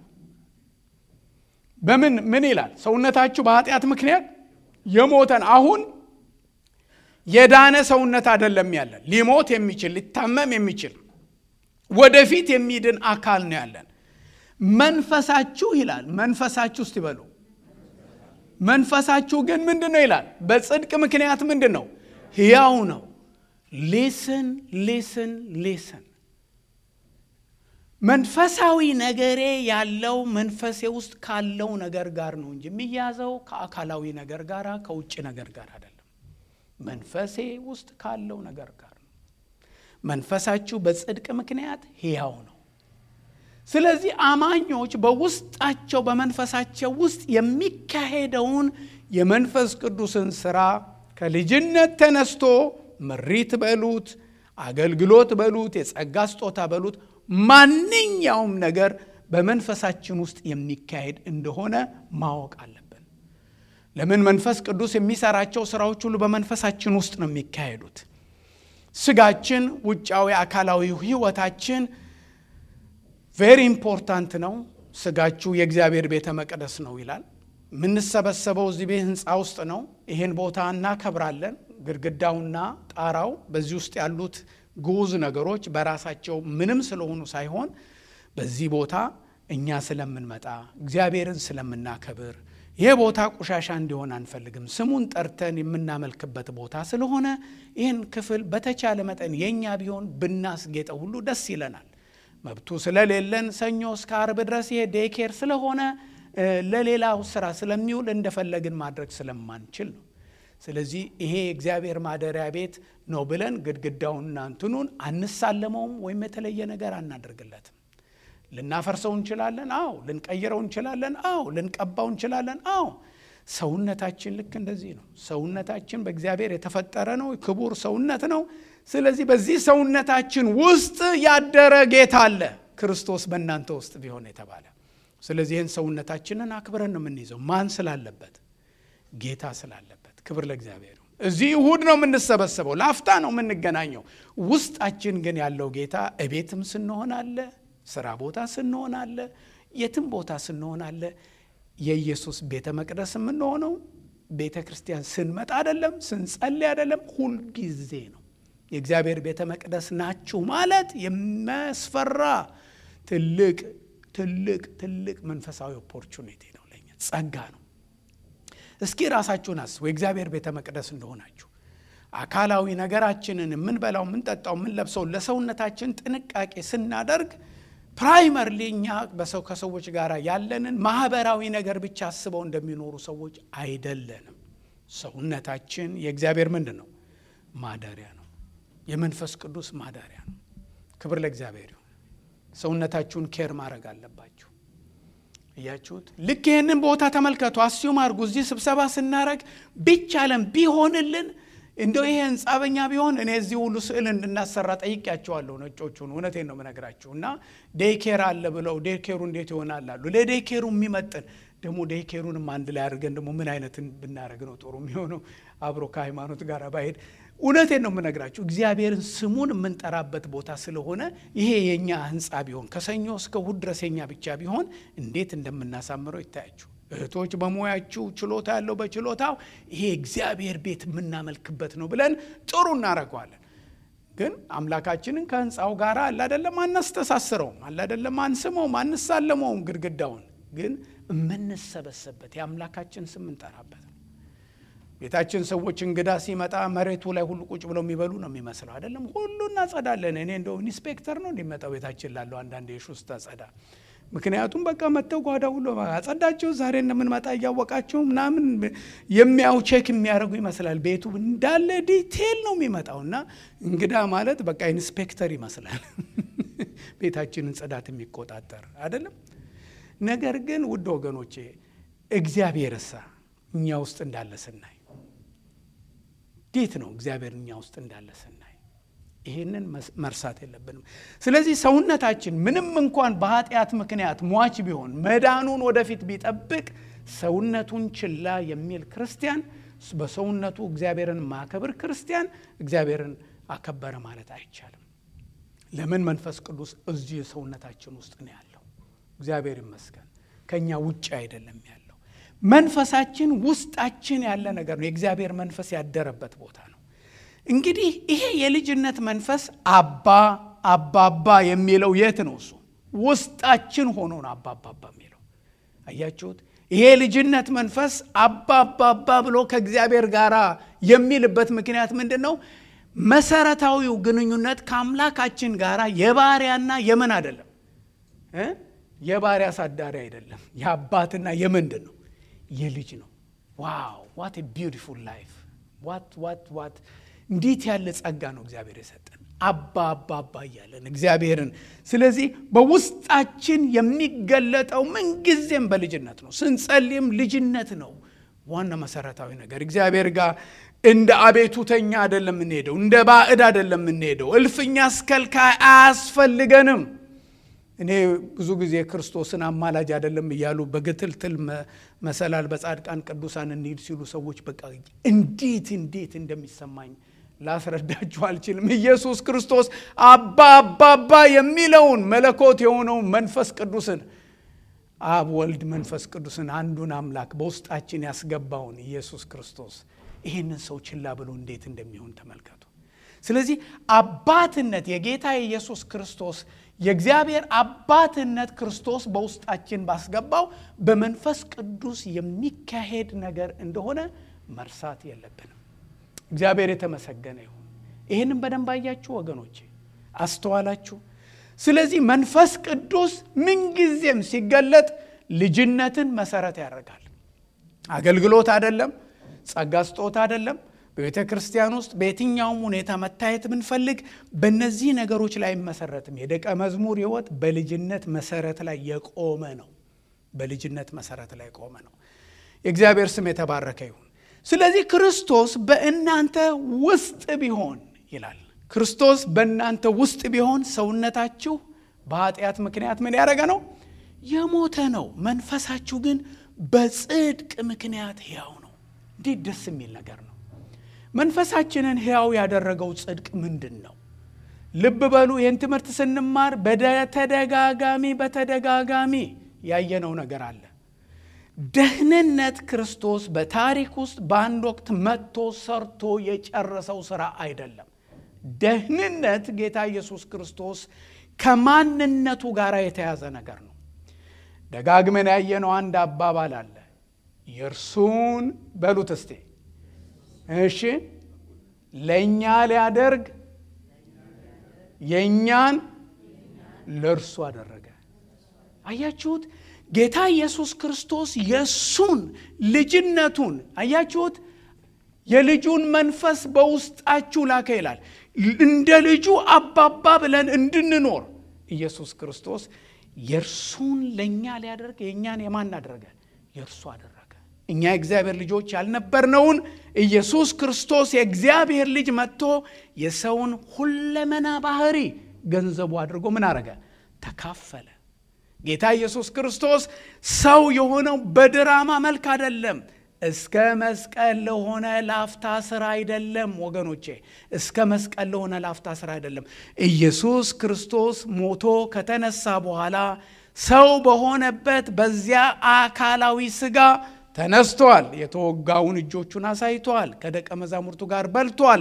በምን ምን ይላል? ሰውነታችሁ በኃጢአት ምክንያት የሞተን አሁን የዳነ ሰውነት አይደለም ያለን፣ ሊሞት የሚችል ሊታመም የሚችል ወደፊት የሚድን አካል ነው ያለን። መንፈሳችሁ ይላል። መንፈሳችሁ ውስጥ ይበሉ መንፈሳችሁ ግን ምንድን ነው ይላል? በጽድቅ ምክንያት ምንድን ነው? ሕያው ነው። ሊስን ሊስን ሊስን መንፈሳዊ ነገሬ ያለው መንፈሴ ውስጥ ካለው ነገር ጋር ነው እንጂ የሚያዘው ከአካላዊ ነገር ጋር ከውጭ ነገር ጋር አይደለም። መንፈሴ ውስጥ ካለው ነገር ጋር ነው። መንፈሳችሁ በጽድቅ ምክንያት ሕያው ነው። ስለዚህ አማኞች በውስጣቸው በመንፈሳቸው ውስጥ የሚካሄደውን የመንፈስ ቅዱስን ስራ ከልጅነት ተነስቶ ምሪት በሉት፣ አገልግሎት በሉት፣ የጸጋ ስጦታ በሉት፣ ማንኛውም ነገር በመንፈሳችን ውስጥ የሚካሄድ እንደሆነ ማወቅ አለብን። ለምን? መንፈስ ቅዱስ የሚሰራቸው ስራዎች ሁሉ በመንፈሳችን ውስጥ ነው የሚካሄዱት። ስጋችን፣ ውጫዊ አካላዊ ህይወታችን ቬሪ ኢምፖርታንት ነው። ስጋችሁ የእግዚአብሔር ቤተ መቅደስ ነው ይላል። የምንሰበሰበው እዚህ ቤት ህንፃ ውስጥ ነው። ይህን ቦታ እናከብራለን። ግድግዳውና ጣራው በዚህ ውስጥ ያሉት ግዑዝ ነገሮች በራሳቸው ምንም ስለሆኑ ሳይሆን በዚህ ቦታ እኛ ስለምንመጣ እግዚአብሔርን ስለምናከብር ይህ ቦታ ቆሻሻ እንዲሆን አንፈልግም። ስሙን ጠርተን የምናመልክበት ቦታ ስለሆነ ይህን ክፍል በተቻለ መጠን የእኛ ቢሆን ብናስጌጠው ሁሉ ደስ ይለናል። መብቱ ስለሌለን ሰኞ እስከ አርብ ድረስ ይሄ ዴኬር ስለሆነ ለሌላው ስራ ስለሚውል እንደፈለግን ማድረግ ስለማንችል ነው። ስለዚህ ይሄ የእግዚአብሔር ማደሪያ ቤት ነው ብለን ግድግዳውንና እንትኑን አንሳለመውም ወይም የተለየ ነገር አናደርግለትም። ልናፈርሰው እንችላለን። አዎ። ልንቀይረው እንችላለን። አዎ። ልንቀባው እንችላለን። አዎ። ሰውነታችን ልክ እንደዚህ ነው። ሰውነታችን በእግዚአብሔር የተፈጠረ ነው፣ ክቡር ሰውነት ነው። ስለዚህ በዚህ ሰውነታችን ውስጥ ያደረ ጌታ አለ፣ ክርስቶስ በእናንተ ውስጥ ቢሆን የተባለ። ስለዚህ ይህን ሰውነታችንን አክብረን ነው የምንይዘው። ማን ስላለበት? ጌታ ስላለበት። ክብር ለእግዚአብሔር። እዚህ እሁድ ነው የምንሰበሰበው፣ ላፍታ ነው የምንገናኘው። ውስጣችን ግን ያለው ጌታ እቤትም ስንሆን አለ፣ ስራ ቦታ ስንሆን አለ፣ የትም ቦታ ስንሆን አለ። የኢየሱስ ቤተ መቅደስ የምንሆነው ቤተ ክርስቲያን ስንመጣ አይደለም፣ ስንጸልይ አይደለም፣ ሁልጊዜ ነው። የእግዚአብሔር ቤተ መቅደስ ናችሁ ማለት የሚያስፈራ ትልቅ ትልቅ ትልቅ መንፈሳዊ ኦፖርቹኒቲ ነው፣ ለኛ ጸጋ ነው። እስኪ ራሳችሁን አስቡ፣ የእግዚአብሔር ቤተ መቅደስ እንደሆናችሁ። አካላዊ ነገራችንን የምንበላው፣ የምንጠጣው፣ የምንለብሰው ለሰውነታችን ጥንቃቄ ስናደርግ ፕራይመርሊ እኛ በሰው ከሰዎች ጋር ያለንን ማህበራዊ ነገር ብቻ አስበው እንደሚኖሩ ሰዎች አይደለንም። ሰውነታችን የእግዚአብሔር ምንድን ነው? ማደሪያ ነው። የመንፈስ ቅዱስ ማደሪያ ነው። ክብር ለእግዚአብሔር ይሁን። ሰውነታችሁን ኬር ማድረግ አለባችሁ። እያችሁት ልክ ይህንን ቦታ ተመልከቱ። አስዩም አድርጉ። እዚህ ስብሰባ ስናረግ ቢቻለን ቢሆንልን እንደው ይሄ ህንፃ በኛ ቢሆን እኔ እዚህ ሁሉ ስዕል እንድናሰራ ጠይቄያቸዋለሁ ነጮቹን። እውነቴን ነው የምነግራችሁ። እና ዴይኬር አለ ብለው ዴይኬሩ እንዴት ይሆናል አሉ። ለዴይኬሩ የሚመጥን ደግሞ ዴይኬሩንም አንድ ላይ አድርገን ደግሞ ምን አይነት ብናደርግ ነው ጥሩ የሚሆነው አብሮ ከሃይማኖት ጋር ባሄድ። እውነቴን ነው የምነግራችሁ። እግዚአብሔርን ስሙን የምንጠራበት ቦታ ስለሆነ ይሄ የእኛ ህንፃ ቢሆን ከሰኞ እስከ እሑድ ድረስ የኛ ብቻ ቢሆን እንዴት እንደምናሳምረው ይታያችሁ። እህቶች በሙያችሁ ችሎታ ያለው በችሎታው ይሄ እግዚአብሔር ቤት የምናመልክበት ነው ብለን ጥሩ እናደርገዋለን። ግን አምላካችንን ከህንፃው ጋር አላደለም አናስተሳስረውም፣ አላደለም አንስመውም፣ አንሳለመውም ግድግዳውን ግን የምንሰበሰብበት የአምላካችን ስም እንጠራበት ነው። ቤታችን ሰዎች እንግዳ ሲመጣ መሬቱ ላይ ሁሉ ቁጭ ብለው የሚበሉ ነው የሚመስለው አይደለም። ሁሉ እናጸዳለን። እኔ እንደው ኢንስፔክተር ነው እንዲመጣው ቤታችን ላለው አንዳንድ የሹ ውስጥ አጸዳ ምክንያቱም በቃ መጥተው ጓዳ ሁሉ አጸዳቸው ዛሬ እንደምንመጣ እያወቃቸው ምናምን የሚያው ቼክ የሚያደርጉ ይመስላል። ቤቱ እንዳለ ዲቴል ነው የሚመጣው እና እንግዳ ማለት በቃ ኢንስፔክተር ይመስላል ቤታችንን ጽዳት የሚቆጣጠር አይደለም። ነገር ግን ውድ ወገኖቼ እግዚአብሔር እሳ እኛ ውስጥ እንዳለ ስናይ እንዴት ነው እግዚአብሔር እኛ ውስጥ እንዳለ ስናይ ይህንን መርሳት የለብንም። ስለዚህ ሰውነታችን ምንም እንኳን በኃጢአት ምክንያት ሟች ቢሆን መዳኑን ወደፊት ቢጠብቅ ሰውነቱን ችላ የሚል ክርስቲያን በሰውነቱ እግዚአብሔርን ማከብር ክርስቲያን እግዚአብሔርን አከበረ ማለት አይቻልም። ለምን? መንፈስ ቅዱስ እዚህ ሰውነታችን ውስጥ ነው ያለው። እግዚአብሔር ይመስገን ከእኛ ውጭ አይደለም ያለው። መንፈሳችን ውስጣችን ያለ ነገር ነው። የእግዚአብሔር መንፈስ ያደረበት ቦታ ነው። እንግዲህ ይሄ የልጅነት መንፈስ አባ አባባ የሚለው የት ነው? እሱ ውስጣችን ሆኖ ነው አባባባ የሚለው አያችሁት? ይሄ ልጅነት መንፈስ አባባባ ብሎ ከእግዚአብሔር ጋር የሚልበት ምክንያት ምንድን ነው? መሰረታዊው ግንኙነት ከአምላካችን ጋር የባሪያና የምን አይደለም፣ የባሪያ አሳዳሪ አይደለም፣ የአባትና የምንድን ነው? የልጅ ነው። ዋው ዋት ቢዩቲፉል ላይፍ ዋት ዋት ዋት እንዴት ያለ ጸጋ ነው እግዚአብሔር የሰጠን አባ አባ አባ እያለን እግዚአብሔርን። ስለዚህ በውስጣችን የሚገለጠው ምንጊዜም በልጅነት ነው። ስንጸልይም ልጅነት ነው ዋና መሰረታዊ ነገር። እግዚአብሔር ጋር እንደ አቤቱተኛ አይደለም የምንሄደው፣ እንደ ባዕድ አይደለም የምንሄደው። እልፍኛ አስከልካይ አያስፈልገንም። እኔ ብዙ ጊዜ ክርስቶስን አማላጅ አይደለም እያሉ በግትልትል መሰላል በጻድቃን ቅዱሳን እንሂድ ሲሉ ሰዎች በቃ እንዴት እንዴት እንደሚሰማኝ ላስረዳችሁ አልችልም። ኢየሱስ ክርስቶስ አባ አባባ የሚለውን መለኮት የሆነውን መንፈስ ቅዱስን አብ፣ ወልድ፣ መንፈስ ቅዱስን አንዱን አምላክ በውስጣችን ያስገባውን ኢየሱስ ክርስቶስ ይህንን ሰው ችላ ብሎ እንዴት እንደሚሆን ተመልከቱ። ስለዚህ አባትነት የጌታ የኢየሱስ ክርስቶስ የእግዚአብሔር አባትነት ክርስቶስ በውስጣችን ባስገባው በመንፈስ ቅዱስ የሚካሄድ ነገር እንደሆነ መርሳት የለብንም። እግዚአብሔር የተመሰገነ ይሁን። ይህንም በደንብ አያችሁ ወገኖቼ፣ አስተዋላችሁ። ስለዚህ መንፈስ ቅዱስ ምንጊዜም ሲገለጥ ልጅነትን መሰረት ያደርጋል። አገልግሎት አይደለም፣ ጸጋ ስጦታ አይደለም። በቤተ ክርስቲያን ውስጥ በየትኛውም ሁኔታ መታየት ብንፈልግ በእነዚህ ነገሮች ላይ አይመሰረትም። የደቀ መዝሙር ሕይወት በልጅነት መሰረት ላይ የቆመ ነው። በልጅነት መሰረት ላይ የቆመ ነው። የእግዚአብሔር ስም የተባረከ ይሁን። ስለዚህ ክርስቶስ በእናንተ ውስጥ ቢሆን ይላል። ክርስቶስ በእናንተ ውስጥ ቢሆን ሰውነታችሁ በኃጢአት ምክንያት ምን ያደረገ ነው? የሞተ ነው። መንፈሳችሁ ግን በጽድቅ ምክንያት ሕያው ነው። እንዴት ደስ የሚል ነገር ነው! መንፈሳችንን ሕያው ያደረገው ጽድቅ ምንድን ነው? ልብ በሉ። ይህን ትምህርት ስንማር በተደጋጋሚ በተደጋጋሚ ያየነው ነገር አለ። ደህንነት ክርስቶስ በታሪክ ውስጥ በአንድ ወቅት መጥቶ ሰርቶ የጨረሰው ስራ አይደለም። ደህንነት ጌታ ኢየሱስ ክርስቶስ ከማንነቱ ጋር የተያዘ ነገር ነው። ደጋግመን ያየነው አንድ አባባል አለ። የእርሱን በሉት እስቴ እሺ፣ ለእኛ ሊያደርግ የእኛን ለእርሱ አደረገ። አያችሁት? ጌታ ኢየሱስ ክርስቶስ የእሱን ልጅነቱን አያችሁት? የልጁን መንፈስ በውስጣችሁ ላከ ይላል። እንደ ልጁ አባባ ብለን እንድንኖር ኢየሱስ ክርስቶስ የእርሱን ለእኛ ሊያደርግ የእኛን የማን አደረገ? የእርሱ አደረገ። እኛ የእግዚአብሔር ልጆች ያልነበርነውን ኢየሱስ ክርስቶስ የእግዚአብሔር ልጅ መጥቶ የሰውን ሁለመና ባህሪ ገንዘቡ አድርጎ ምን አረገ? ተካፈለ። ጌታ ኢየሱስ ክርስቶስ ሰው የሆነው በድራማ መልክ አይደለም። እስከ መስቀል ለሆነ ላፍታ ስራ አይደለም ወገኖቼ፣ እስከ መስቀል ለሆነ ላፍታ ስራ አይደለም። ኢየሱስ ክርስቶስ ሞቶ ከተነሳ በኋላ ሰው በሆነበት በዚያ አካላዊ ስጋ ተነስቷል። የተወጋውን እጆቹን አሳይቷል። ከደቀ መዛሙርቱ ጋር በልቷል።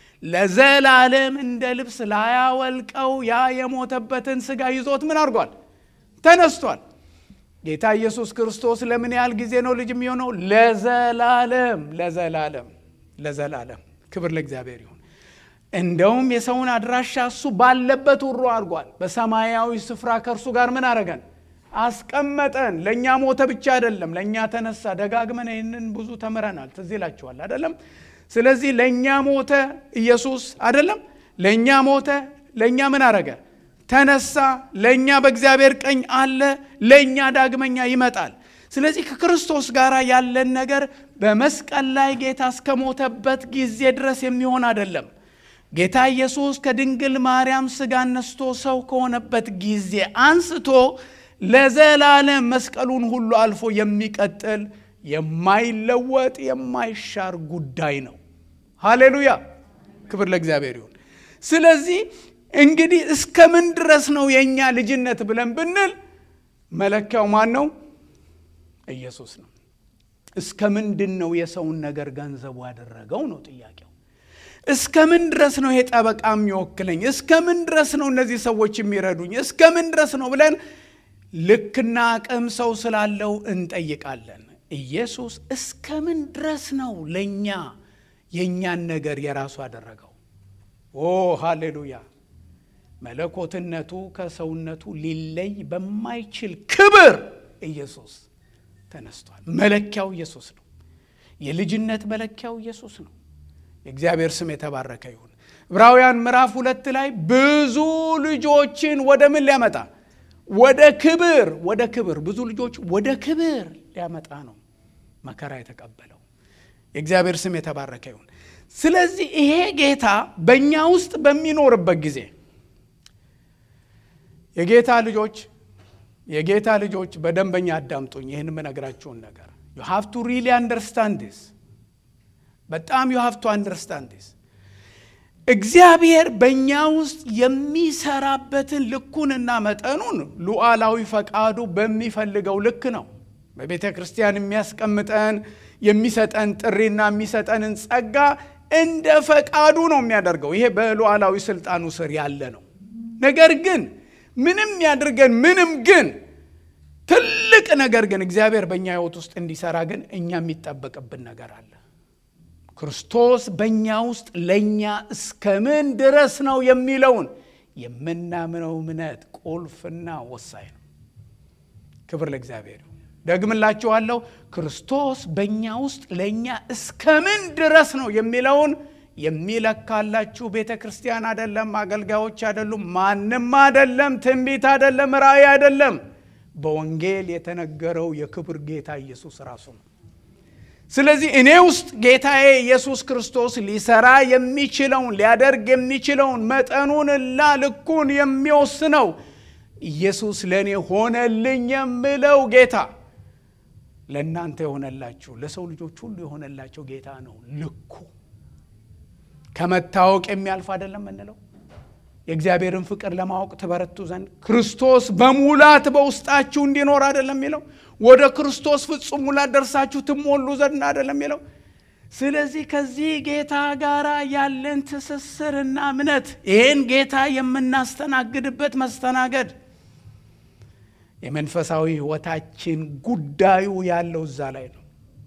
ለዘላለም እንደ ልብስ ላያወልቀው ያ የሞተበትን ስጋ ይዞት ምን አድርጓል? ተነስቷል። ጌታ ኢየሱስ ክርስቶስ ለምን ያህል ጊዜ ነው ልጅ የሚሆነው? ለዘላለም ለዘላለም ለዘላለም። ክብር ለእግዚአብሔር ይሁን። እንደውም የሰውን አድራሻ እሱ ባለበት ውሮ አድርጓል። በሰማያዊ ስፍራ ከእርሱ ጋር ምን አረገን? አስቀመጠን። ለእኛ ሞተ ብቻ አይደለም፣ ለእኛ ተነሳ። ደጋግመን ይህንን ብዙ ተምረናል። ትዝ ይላችኋል አይደለም? ስለዚህ ለእኛ ሞተ ኢየሱስ አይደለም? ለእኛ ሞተ፣ ለእኛ ምን አረገ? ተነሳ። ለእኛ በእግዚአብሔር ቀኝ አለ። ለእኛ ዳግመኛ ይመጣል። ስለዚህ ከክርስቶስ ጋር ያለን ነገር በመስቀል ላይ ጌታ እስከሞተበት ጊዜ ድረስ የሚሆን አይደለም። ጌታ ኢየሱስ ከድንግል ማርያም ሥጋ ነስቶ ሰው ከሆነበት ጊዜ አንስቶ ለዘላለም መስቀሉን ሁሉ አልፎ የሚቀጥል የማይለወጥ የማይሻር ጉዳይ ነው። ሃሌሉያ! ክብር ለእግዚአብሔር ይሁን። ስለዚህ እንግዲህ እስከ ምን ድረስ ነው የእኛ ልጅነት ብለን ብንል መለኪያው ማን ነው? ኢየሱስ ነው። እስከ ምንድን ነው የሰውን ነገር ገንዘቡ ያደረገው ነው ጥያቄው። እስከ ምን ድረስ ነው ይሄ ጠበቃ የሚወክለኝ? እስከ ምን ድረስ ነው እነዚህ ሰዎች የሚረዱኝ? እስከ ምን ድረስ ነው ብለን ልክና አቅም ሰው ስላለው እንጠይቃለን። ኢየሱስ እስከ ምን ድረስ ነው ለእኛ የእኛን ነገር የራሱ አደረገው? ኦ ሃሌሉያ! መለኮትነቱ ከሰውነቱ ሊለይ በማይችል ክብር ኢየሱስ ተነስቷል። መለኪያው ኢየሱስ ነው። የልጅነት መለኪያው ኢየሱስ ነው። የእግዚአብሔር ስም የተባረከ ይሁን። ዕብራውያን ምዕራፍ ሁለት ላይ ብዙ ልጆችን ወደ ምን ሊያመጣ ወደ ክብር ወደ ክብር ብዙ ልጆች ወደ ክብር ሊያመጣ ነው መከራ የተቀበለው። የእግዚአብሔር ስም የተባረከ ይሁን። ስለዚህ ይሄ ጌታ በእኛ ውስጥ በሚኖርበት ጊዜ የጌታ ልጆች የጌታ ልጆች በደንበኛ አዳምጡኝ። ይህን የምነግራችሁን ነገር ዩ ሃቭ ቱ ሪሊ አንደርስታንድ ዲስ በጣም ዩ ሃቭ ቱ አንደርስታንድ ዲስ እግዚአብሔር በእኛ ውስጥ የሚሰራበትን ልኩንና መጠኑን ሉዓላዊ ፈቃዱ በሚፈልገው ልክ ነው። በቤተ ክርስቲያን የሚያስቀምጠን የሚሰጠን ጥሪና የሚሰጠንን ጸጋ እንደ ፈቃዱ ነው የሚያደርገው። ይሄ በሉዓላዊ ስልጣኑ ስር ያለ ነው። ነገር ግን ምንም ያድርገን ምንም ግን ትልቅ ነገር ግን እግዚአብሔር በእኛ ሕይወት ውስጥ እንዲሰራ ግን እኛ የሚጠበቅብን ነገር አለ። ክርስቶስ በእኛ ውስጥ ለእኛ እስከምን ድረስ ነው የሚለውን የምናምነው እምነት ቁልፍና ወሳኝ ነው። ክብር ለእግዚአብሔር ይሁን። ደግምላችኋለሁ። ክርስቶስ በእኛ ውስጥ ለእኛ እስከምን ድረስ ነው የሚለውን የሚለካላችሁ ቤተ ክርስቲያን አይደለም፣ አገልጋዮች አይደሉም፣ ማንም አይደለም፣ ትንቢት አይደለም፣ ራእይ አይደለም። በወንጌል የተነገረው የክብር ጌታ ኢየሱስ ራሱ ነው። ስለዚህ እኔ ውስጥ ጌታዬ ኢየሱስ ክርስቶስ ሊሰራ የሚችለውን ሊያደርግ የሚችለውን መጠኑንና ልኩን የሚወስነው ኢየሱስ ለእኔ ሆነልኝ የምለው ጌታ ለእናንተ የሆነላችሁ ለሰው ልጆች ሁሉ የሆነላቸው ጌታ ነው። ልኩ ከመታወቅ የሚያልፍ አይደለም እንለው የእግዚአብሔርን ፍቅር ለማወቅ ትበረቱ ዘንድ ክርስቶስ በሙላት በውስጣችሁ እንዲኖር አይደለም የሚለው ወደ ክርስቶስ ፍጹም ሙላት ደርሳችሁ ትሞሉ ዘንድ አይደለም የሚለው። ስለዚህ ከዚህ ጌታ ጋር ያለን ትስስርና እምነት ይህን ጌታ የምናስተናግድበት መስተናገድ የመንፈሳዊ ሕይወታችን ጉዳዩ ያለው እዛ ላይ ነው።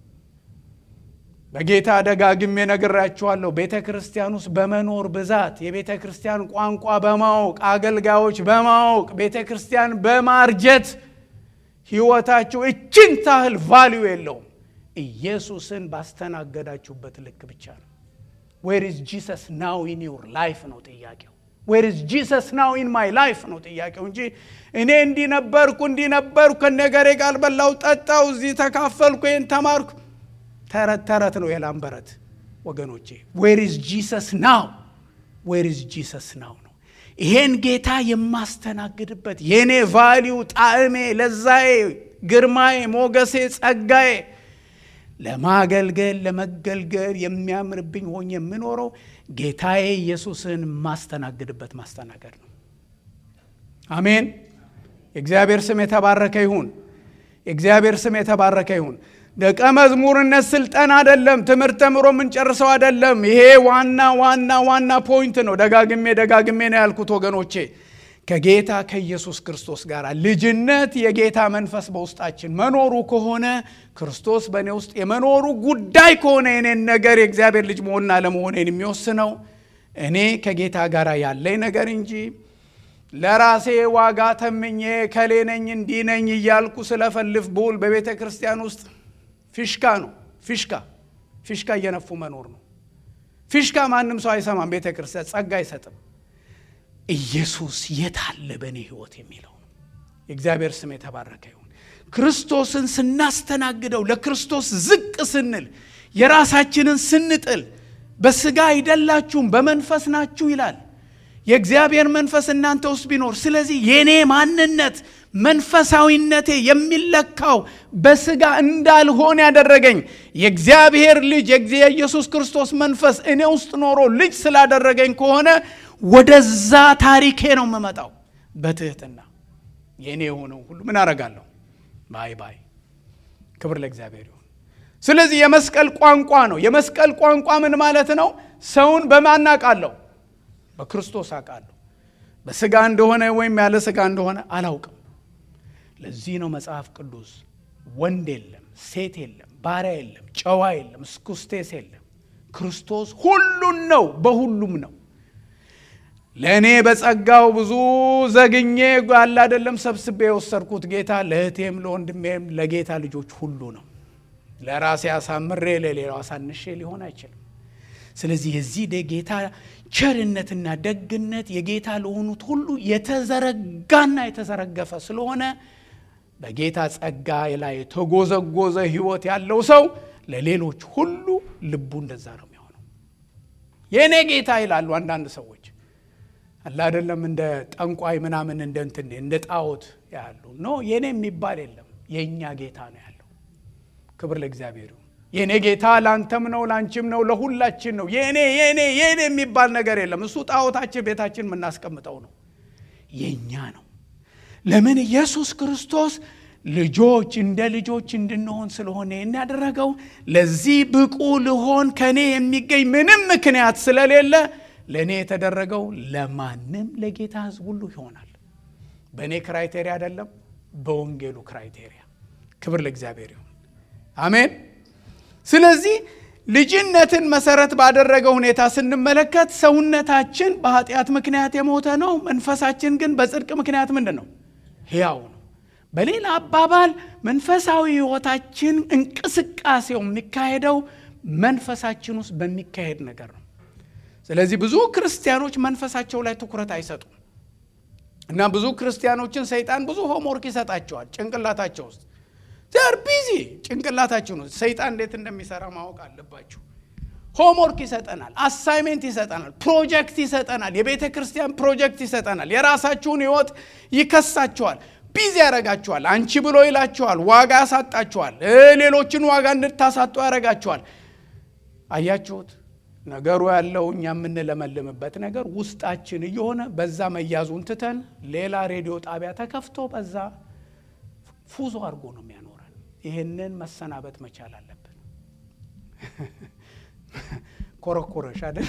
በጌታ ደጋግሜ ነግራችኋለሁ። ቤተ ክርስቲያን ውስጥ በመኖር ብዛት የቤተ ክርስቲያን ቋንቋ በማወቅ አገልጋዮች በማወቅ ቤተ ክርስቲያን በማርጀት ሕይወታችሁ እችን ታህል ቫሊዩ የለውም። ኢየሱስን ባስተናገዳችሁበት ልክ ብቻ ነው። ዌር ኢዝ ጂሰስ ናው ኢን ዩር ላይፍ ነው ጥያቄው። ዌር ኢዝ ጂሰስ ናው ኢን ማይ ላይፍ ነው ጥያቄው እንጂ እኔ እንዲህ ነበርኩ እንዲህ ነበርኩ ከነገሬ ጋር በላው ጠጣው፣ እዚህ ተካፈልኩ፣ ይህን ተማርኩ ተረት ተረት ነው የላም በረት ወገኖቼ። ዌር ኢዝ ጂሰስ ናው ዌር ኢዝ ጂሰስ ናው ነው። ይሄን ጌታ የማስተናግድበት የእኔ ቫሊዩ ጣዕሜ፣ ለዛዬ፣ ግርማዬ፣ ሞገሴ፣ ጸጋዬ ለማገልገል ለመገልገል የሚያምርብኝ ሆኜ የምኖረው ጌታዬ ኢየሱስን የማስተናግድበት ማስተናገድ ነው። አሜን። የእግዚአብሔር ስም የተባረከ ይሁን። የእግዚአብሔር ስም የተባረከ ይሁን። ደቀ መዝሙርነት ስልጠና አይደለም። ትምህርት ተምሮ የምንጨርሰው አይደለም። ይሄ ዋና ዋና ዋና ፖይንት ነው። ደጋግሜ ደጋግሜ ነው ያልኩት ወገኖቼ። ከጌታ ከኢየሱስ ክርስቶስ ጋር ልጅነት የጌታ መንፈስ በውስጣችን መኖሩ ከሆነ ክርስቶስ በእኔ ውስጥ የመኖሩ ጉዳይ ከሆነ የኔን ነገር የእግዚአብሔር ልጅ መሆንና ለመሆኔን የሚወስነው እኔ ከጌታ ጋር ያለኝ ነገር እንጂ ለራሴ ዋጋ ተምኜ ከሌ ነኝ እንዲህ ነኝ እያልኩ ስለፈልፍ ብውል በቤተ ክርስቲያን ውስጥ ፊሽካ ነው። ፊሽካ ፊሽካ እየነፉ መኖር ነው። ፊሽካ ማንም ሰው አይሰማም። ቤተ ክርስቲያን ጸጋ አይሰጥም። ኢየሱስ የት አለ በእኔ ሕይወት የሚለው ነው። የእግዚአብሔር ስም የተባረከ ይሁን። ክርስቶስን ስናስተናግደው ለክርስቶስ ዝቅ ስንል የራሳችንን ስንጥል በስጋ አይደላችሁም በመንፈስ ናችሁ ይላል። የእግዚአብሔር መንፈስ እናንተ ውስጥ ቢኖር፣ ስለዚህ የእኔ ማንነት መንፈሳዊነቴ የሚለካው በስጋ እንዳልሆን ያደረገኝ የእግዚአብሔር ልጅ የኢየሱስ ክርስቶስ መንፈስ እኔ ውስጥ ኖሮ ልጅ ስላደረገኝ ከሆነ ወደዛ ታሪኬ ነው የምመጣው። በትህትና የእኔ የሆነው ሁሉ ምን አረጋለሁ? ባይ ባይ። ክብር ለእግዚአብሔር ይሁን። ስለዚህ የመስቀል ቋንቋ ነው። የመስቀል ቋንቋ ምን ማለት ነው? ሰውን በማን አውቃለሁ? በክርስቶስ አውቃለሁ። በስጋ እንደሆነ ወይም ያለ ስጋ እንደሆነ አላውቅም። ለዚህ ነው መጽሐፍ ቅዱስ ወንድ የለም፣ ሴት የለም፣ ባሪያ የለም፣ ጨዋ የለም፣ እስኩስቴስ የለም። ክርስቶስ ሁሉን ነው፣ በሁሉም ነው። ለእኔ በጸጋው ብዙ ዘግኜ ያለ አይደለም ሰብስቤ የወሰድኩት ጌታ ለእህቴም ለወንድሜም ለጌታ ልጆች ሁሉ ነው። ለራሴ አሳምሬ ለሌላው አሳንሼ ሊሆን አይችልም። ስለዚህ የዚህ ጌታ ቸርነትና ደግነት የጌታ ለሆኑት ሁሉ የተዘረጋና የተዘረገፈ ስለሆነ በጌታ ጸጋ ላይ የተጎዘጎዘ ሕይወት ያለው ሰው ለሌሎች ሁሉ ልቡ እንደዛ ነው የሚሆነው። የእኔ ጌታ ይላሉ አንዳንድ ሰዎች አለ አይደለም፣ እንደ ጠንቋይ ምናምን እንደ እንትን እንደ ጣዖት ያሉ ኖ የእኔ የሚባል የለም። የእኛ ጌታ ነው ያለው። ክብር ለእግዚአብሔር ይሁን። የእኔ ጌታ ለአንተም ነው ለአንቺም ነው ለሁላችን ነው። የእኔ የእኔ የእኔ የሚባል ነገር የለም። እሱ ጣዖታችን ቤታችን የምናስቀምጠው ነው። የእኛ ነው። ለምን ኢየሱስ ክርስቶስ ልጆች እንደ ልጆች እንድንሆን ስለሆነ ያደረገው ለዚህ ብቁ ልሆን ከእኔ የሚገኝ ምንም ምክንያት ስለሌለ ለእኔ የተደረገው ለማንም ለጌታ ሕዝብ ሁሉ ይሆናል። በእኔ ክራይቴሪያ አይደለም፣ በወንጌሉ ክራይቴሪያ። ክብር ለእግዚአብሔር ይሁን። አሜን። ስለዚህ ልጅነትን መሰረት ባደረገ ሁኔታ ስንመለከት ሰውነታችን በኃጢአት ምክንያት የሞተ ነው። መንፈሳችን ግን በጽድቅ ምክንያት ምንድን ነው? ሕያው ነው። በሌላ አባባል መንፈሳዊ ሕይወታችን እንቅስቃሴው የሚካሄደው መንፈሳችን ውስጥ በሚካሄድ ነገር ነው። ስለዚህ ብዙ ክርስቲያኖች መንፈሳቸው ላይ ትኩረት አይሰጡም እና ብዙ ክርስቲያኖችን ሰይጣን ብዙ ሆምወርክ ይሰጣቸዋል ጭንቅላታቸው ውስጥ ደር ቢዚ ጭንቅላታችሁ ነው። ሰይጣን እንዴት እንደሚሰራ ማወቅ አለባችሁ። ሆምወርክ ይሰጠናል፣ አሳይሜንት ይሰጠናል፣ ፕሮጀክት ይሰጠናል፣ የቤተ ክርስቲያን ፕሮጀክት ይሰጠናል። የራሳችሁን ህይወት ይከሳችኋል፣ ቢዚ ያደርጋችኋል፣ አንቺ ብሎ ይላችኋል፣ ዋጋ ያሳጣችኋል፣ ሌሎችን ዋጋ እንድታሳጡ ያደርጋችኋል። አያችሁት? ነገሩ ያለው እኛ የምንለመልምበት ነገር ውስጣችን እየሆነ በዛ መያዙን ትተን ሌላ ሬዲዮ ጣቢያ ተከፍቶ በዛ ፉዞ አድርጎ ነው የሚያኖረን። ይህንን መሰናበት መቻል አለብን። ኮረኮረሽ አይደል?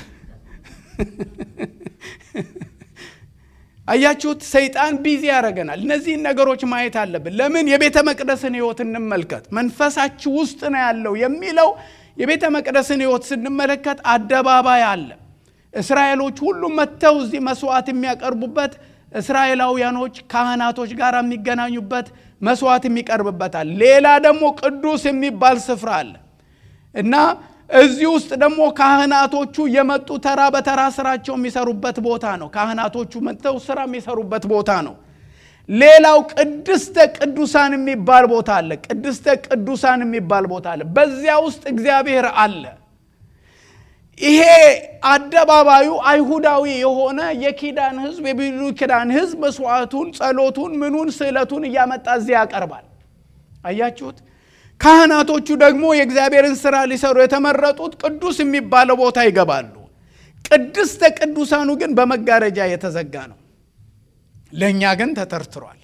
አያችሁት? ሰይጣን ቢዚ ያደረገናል። እነዚህን ነገሮች ማየት አለብን። ለምን? የቤተ መቅደስን ህይወት እንመልከት። መንፈሳችሁ ውስጥ ነው ያለው የሚለው የቤተ መቅደስን ህይወት ስንመለከት አደባባይ አለ። እስራኤሎች ሁሉም መጥተው እዚህ መስዋዕት የሚያቀርቡበት እስራኤላውያኖች ካህናቶች ጋር የሚገናኙበት መስዋዕት የሚቀርብበታል። ሌላ ደግሞ ቅዱስ የሚባል ስፍራ አለ እና እዚህ ውስጥ ደግሞ ካህናቶቹ የመጡ ተራ በተራ ስራቸው የሚሰሩበት ቦታ ነው። ካህናቶቹ መጥተው ስራ የሚሰሩበት ቦታ ነው። ሌላው ቅድስተ ቅዱሳን የሚባል ቦታ አለ። ቅድስተ ቅዱሳን የሚባል ቦታ አለ። በዚያ ውስጥ እግዚአብሔር አለ። ይሄ አደባባዩ አይሁዳዊ የሆነ የኪዳን ህዝብ የብሉይ ኪዳን ህዝብ መስዋዕቱን፣ ጸሎቱን፣ ምኑን ስዕለቱን እያመጣ እዚያ ያቀርባል። አያችሁት? ካህናቶቹ ደግሞ የእግዚአብሔርን ስራ ሊሰሩ የተመረጡት ቅዱስ የሚባለው ቦታ ይገባሉ። ቅድስተ ቅዱሳኑ ግን በመጋረጃ የተዘጋ ነው። ለእኛ ግን ተተርትሯል።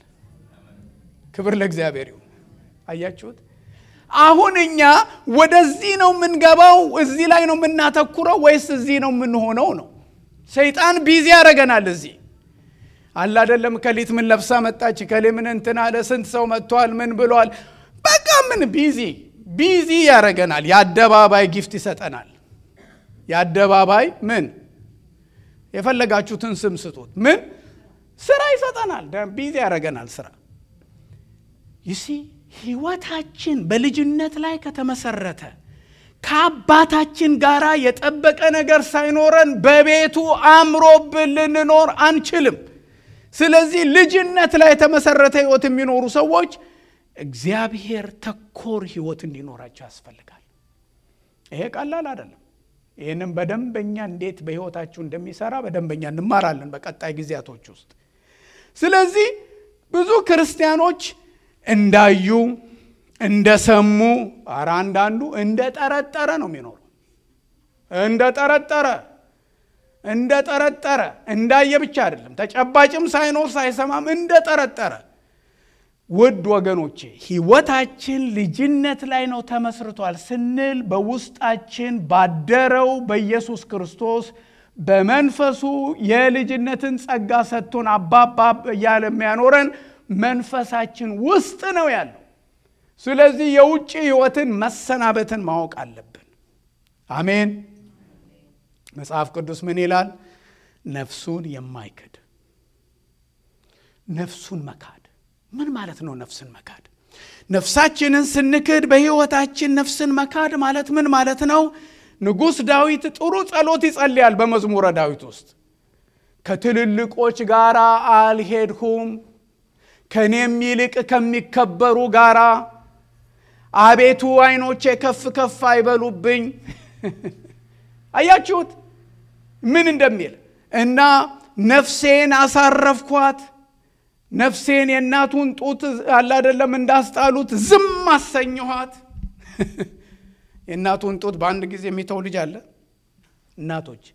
ክብር ለእግዚአብሔር ይሁን። አያችሁት? አሁን እኛ ወደዚህ ነው የምንገባው፣ እዚህ ላይ ነው የምናተኩረው ወይስ እዚህ ነው የምንሆነው ነው? ሰይጣን ቢዚ ያደረገናል። እዚህ አለ አይደለም። ከሊት ምን ለብሳ መጣች፣ ከሌ ምን እንትን አለ፣ ስንት ሰው መጥቷል፣ ምን ብሏል። በቃ ምን ቢዚ ቢዚ ያደረገናል። የአደባባይ ጊፍት ይሰጠናል። የአደባባይ ምን የፈለጋችሁትን ስም ስጡት፣ ምን ስራ ይሰጠናል። ቢዚ ያደረገናል ስራ ይሲ ህይወታችን በልጅነት ላይ ከተመሰረተ ከአባታችን ጋር የጠበቀ ነገር ሳይኖረን በቤቱ አምሮብን ልንኖር አንችልም። ስለዚህ ልጅነት ላይ የተመሰረተ ህይወት የሚኖሩ ሰዎች እግዚአብሔር ተኮር ህይወት እንዲኖራቸው ያስፈልጋል። ይሄ ቀላል አይደለም። ይህንም በደንበኛ እንዴት በህይወታችሁ እንደሚሰራ በደንበኛ እንማራለን በቀጣይ ጊዜያቶች ውስጥ። ስለዚህ ብዙ ክርስቲያኖች እንዳዩ እንደሰሙ፣ ኧረ አንዳንዱ እንደ ጠረጠረ ነው የሚኖሩ። እንደ ጠረጠረ እንደ ጠረጠረ እንዳየ ብቻ አይደለም፣ ተጨባጭም ሳይኖር ሳይሰማም እንደ ጠረጠረ። ውድ ወገኖቼ ህይወታችን ልጅነት ላይ ነው ተመስርቷል ስንል በውስጣችን ባደረው በኢየሱስ ክርስቶስ በመንፈሱ የልጅነትን ጸጋ ሰጥቶን አባባ እያለ የሚያኖረን መንፈሳችን ውስጥ ነው ያለው። ስለዚህ የውጭ ህይወትን መሰናበትን ማወቅ አለብን። አሜን። መጽሐፍ ቅዱስ ምን ይላል? ነፍሱን የማይክድ ነፍሱን መካድ ምን ማለት ነው? ነፍስን መካድ ነፍሳችንን ስንክድ በህይወታችን ነፍስን መካድ ማለት ምን ማለት ነው? ንጉሥ ዳዊት ጥሩ ጸሎት ይጸልያል በመዝሙረ ዳዊት ውስጥ ከትልልቆች ጋር አልሄድሁም ከእኔም ይልቅ ከሚከበሩ ጋራ አቤቱ ዓይኖቼ ከፍ ከፍ አይበሉብኝ። አያችሁት ምን እንደሚል እና ነፍሴን አሳረፍኳት። ነፍሴን የእናቱን ጡት አላደለም እንዳስጣሉት ዝም አሰኘኋት። የእናቱን ጡት በአንድ ጊዜ የሚተው ልጅ አለ? እናቶች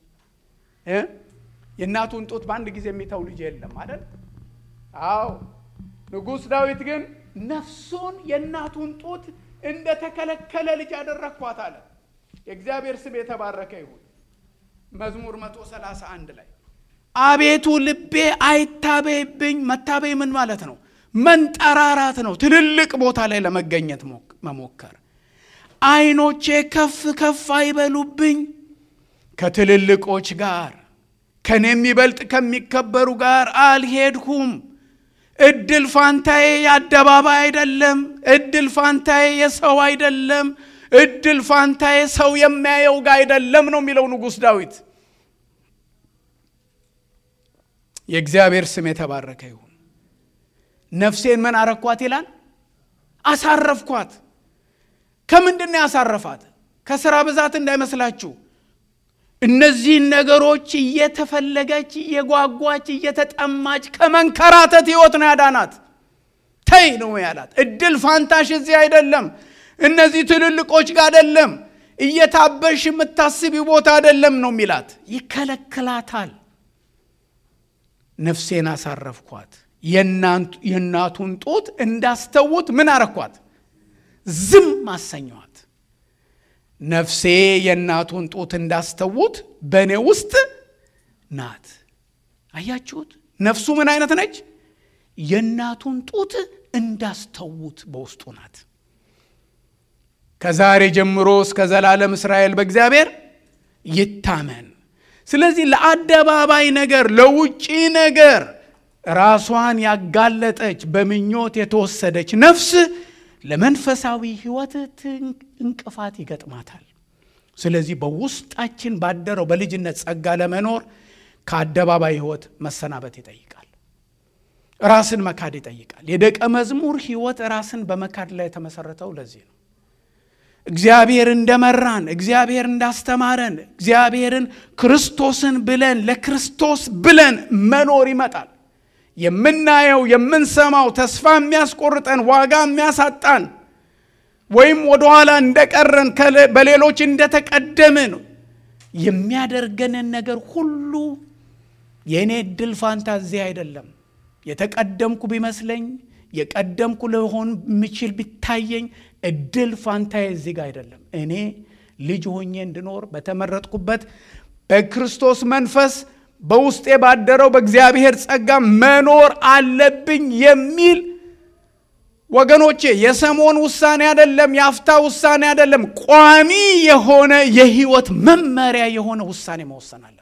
የእናቱን ጡት በአንድ ጊዜ የሚተው ልጅ የለም አይደል? አዎ ንጉሥ ዳዊት ግን ነፍሱን የእናቱን ጡት እንደተከለከለ ልጅ አደረግኳት አለ። የእግዚአብሔር ስም የተባረከ ይሁን። መዝሙር 131 ላይ አቤቱ ልቤ አይታበይብኝ። መታበይ ምን ማለት ነው? መንጠራራት ነው። ትልልቅ ቦታ ላይ ለመገኘት መሞከር። ዓይኖቼ ከፍ ከፍ አይበሉብኝ። ከትልልቆች ጋር ከኔ የሚበልጥ ከሚከበሩ ጋር አልሄድሁም። እድል ፋንታዬ የአደባባይ አይደለም። እድል ፋንታዬ የሰው አይደለም። እድል ፋንታዬ ሰው የሚያየው ጋር አይደለም ነው የሚለው ንጉሥ ዳዊት። የእግዚአብሔር ስም የተባረከ ይሁን። ነፍሴን ምን አረኳት ይላል? አሳረፍኳት። ከምንድን ነው ያሳረፋት? ከስራ ብዛት እንዳይመስላችሁ። እነዚህን ነገሮች እየተፈለገች እየጓጓች እየተጠማች ከመንከራተት ህይወት ነው ያዳናት። ተይ ነው ያላት። እድል ፋንታሽ እዚህ አይደለም፣ እነዚህ ትልልቆች ጋር አይደለም፣ እየታበሽ የምታስቢ ቦታ አይደለም ነው የሚላት። ይከለክላታል። ነፍሴን አሳረፍኳት፣ የእናቱን ጡት እንዳስተውት ምን አረኳት? ዝም አሰኘኋት። ነፍሴ የእናቱን ጡት እንዳስተውት በእኔ ውስጥ ናት። አያችሁት? ነፍሱ ምን አይነት ነች? የእናቱን ጡት እንዳስተውት በውስጡ ናት። ከዛሬ ጀምሮ እስከ ዘላለም እስራኤል በእግዚአብሔር ይታመን። ስለዚህ ለአደባባይ ነገር፣ ለውጪ ነገር ራሷን ያጋለጠች በምኞት የተወሰደች ነፍስ ለመንፈሳዊ ሕይወት እንቅፋት ይገጥማታል። ስለዚህ በውስጣችን ባደረው በልጅነት ጸጋ ለመኖር ከአደባባይ ሕይወት መሰናበት ይጠይቃል። ራስን መካድ ይጠይቃል። የደቀ መዝሙር ሕይወት ራስን በመካድ ላይ የተመሰረተው ለዚህ ነው። እግዚአብሔር እንደመራን፣ እግዚአብሔር እንዳስተማረን፣ እግዚአብሔርን ክርስቶስን ብለን ለክርስቶስ ብለን መኖር ይመጣል። የምናየው የምንሰማው ተስፋ የሚያስቆርጠን ዋጋ የሚያሳጣን ወይም ወደኋላ እንደቀረን በሌሎች እንደተቀደምን የሚያደርገንን ነገር ሁሉ የእኔ እድል ፋንታ እዚህ አይደለም። የተቀደምኩ ቢመስለኝ የቀደምኩ ልሆን የምችል ቢታየኝ እድል ፋንታዬ እዚህ ጋር አይደለም። እኔ ልጅ ሆኜ እንድኖር በተመረጥኩበት በክርስቶስ መንፈስ በውስጤ ባደረው በእግዚአብሔር ጸጋ መኖር አለብኝ የሚል ወገኖቼ፣ የሰሞን ውሳኔ አይደለም፣ የአፍታ ውሳኔ አይደለም። ቋሚ የሆነ የህይወት መመሪያ የሆነ ውሳኔ መወሰን አለብን።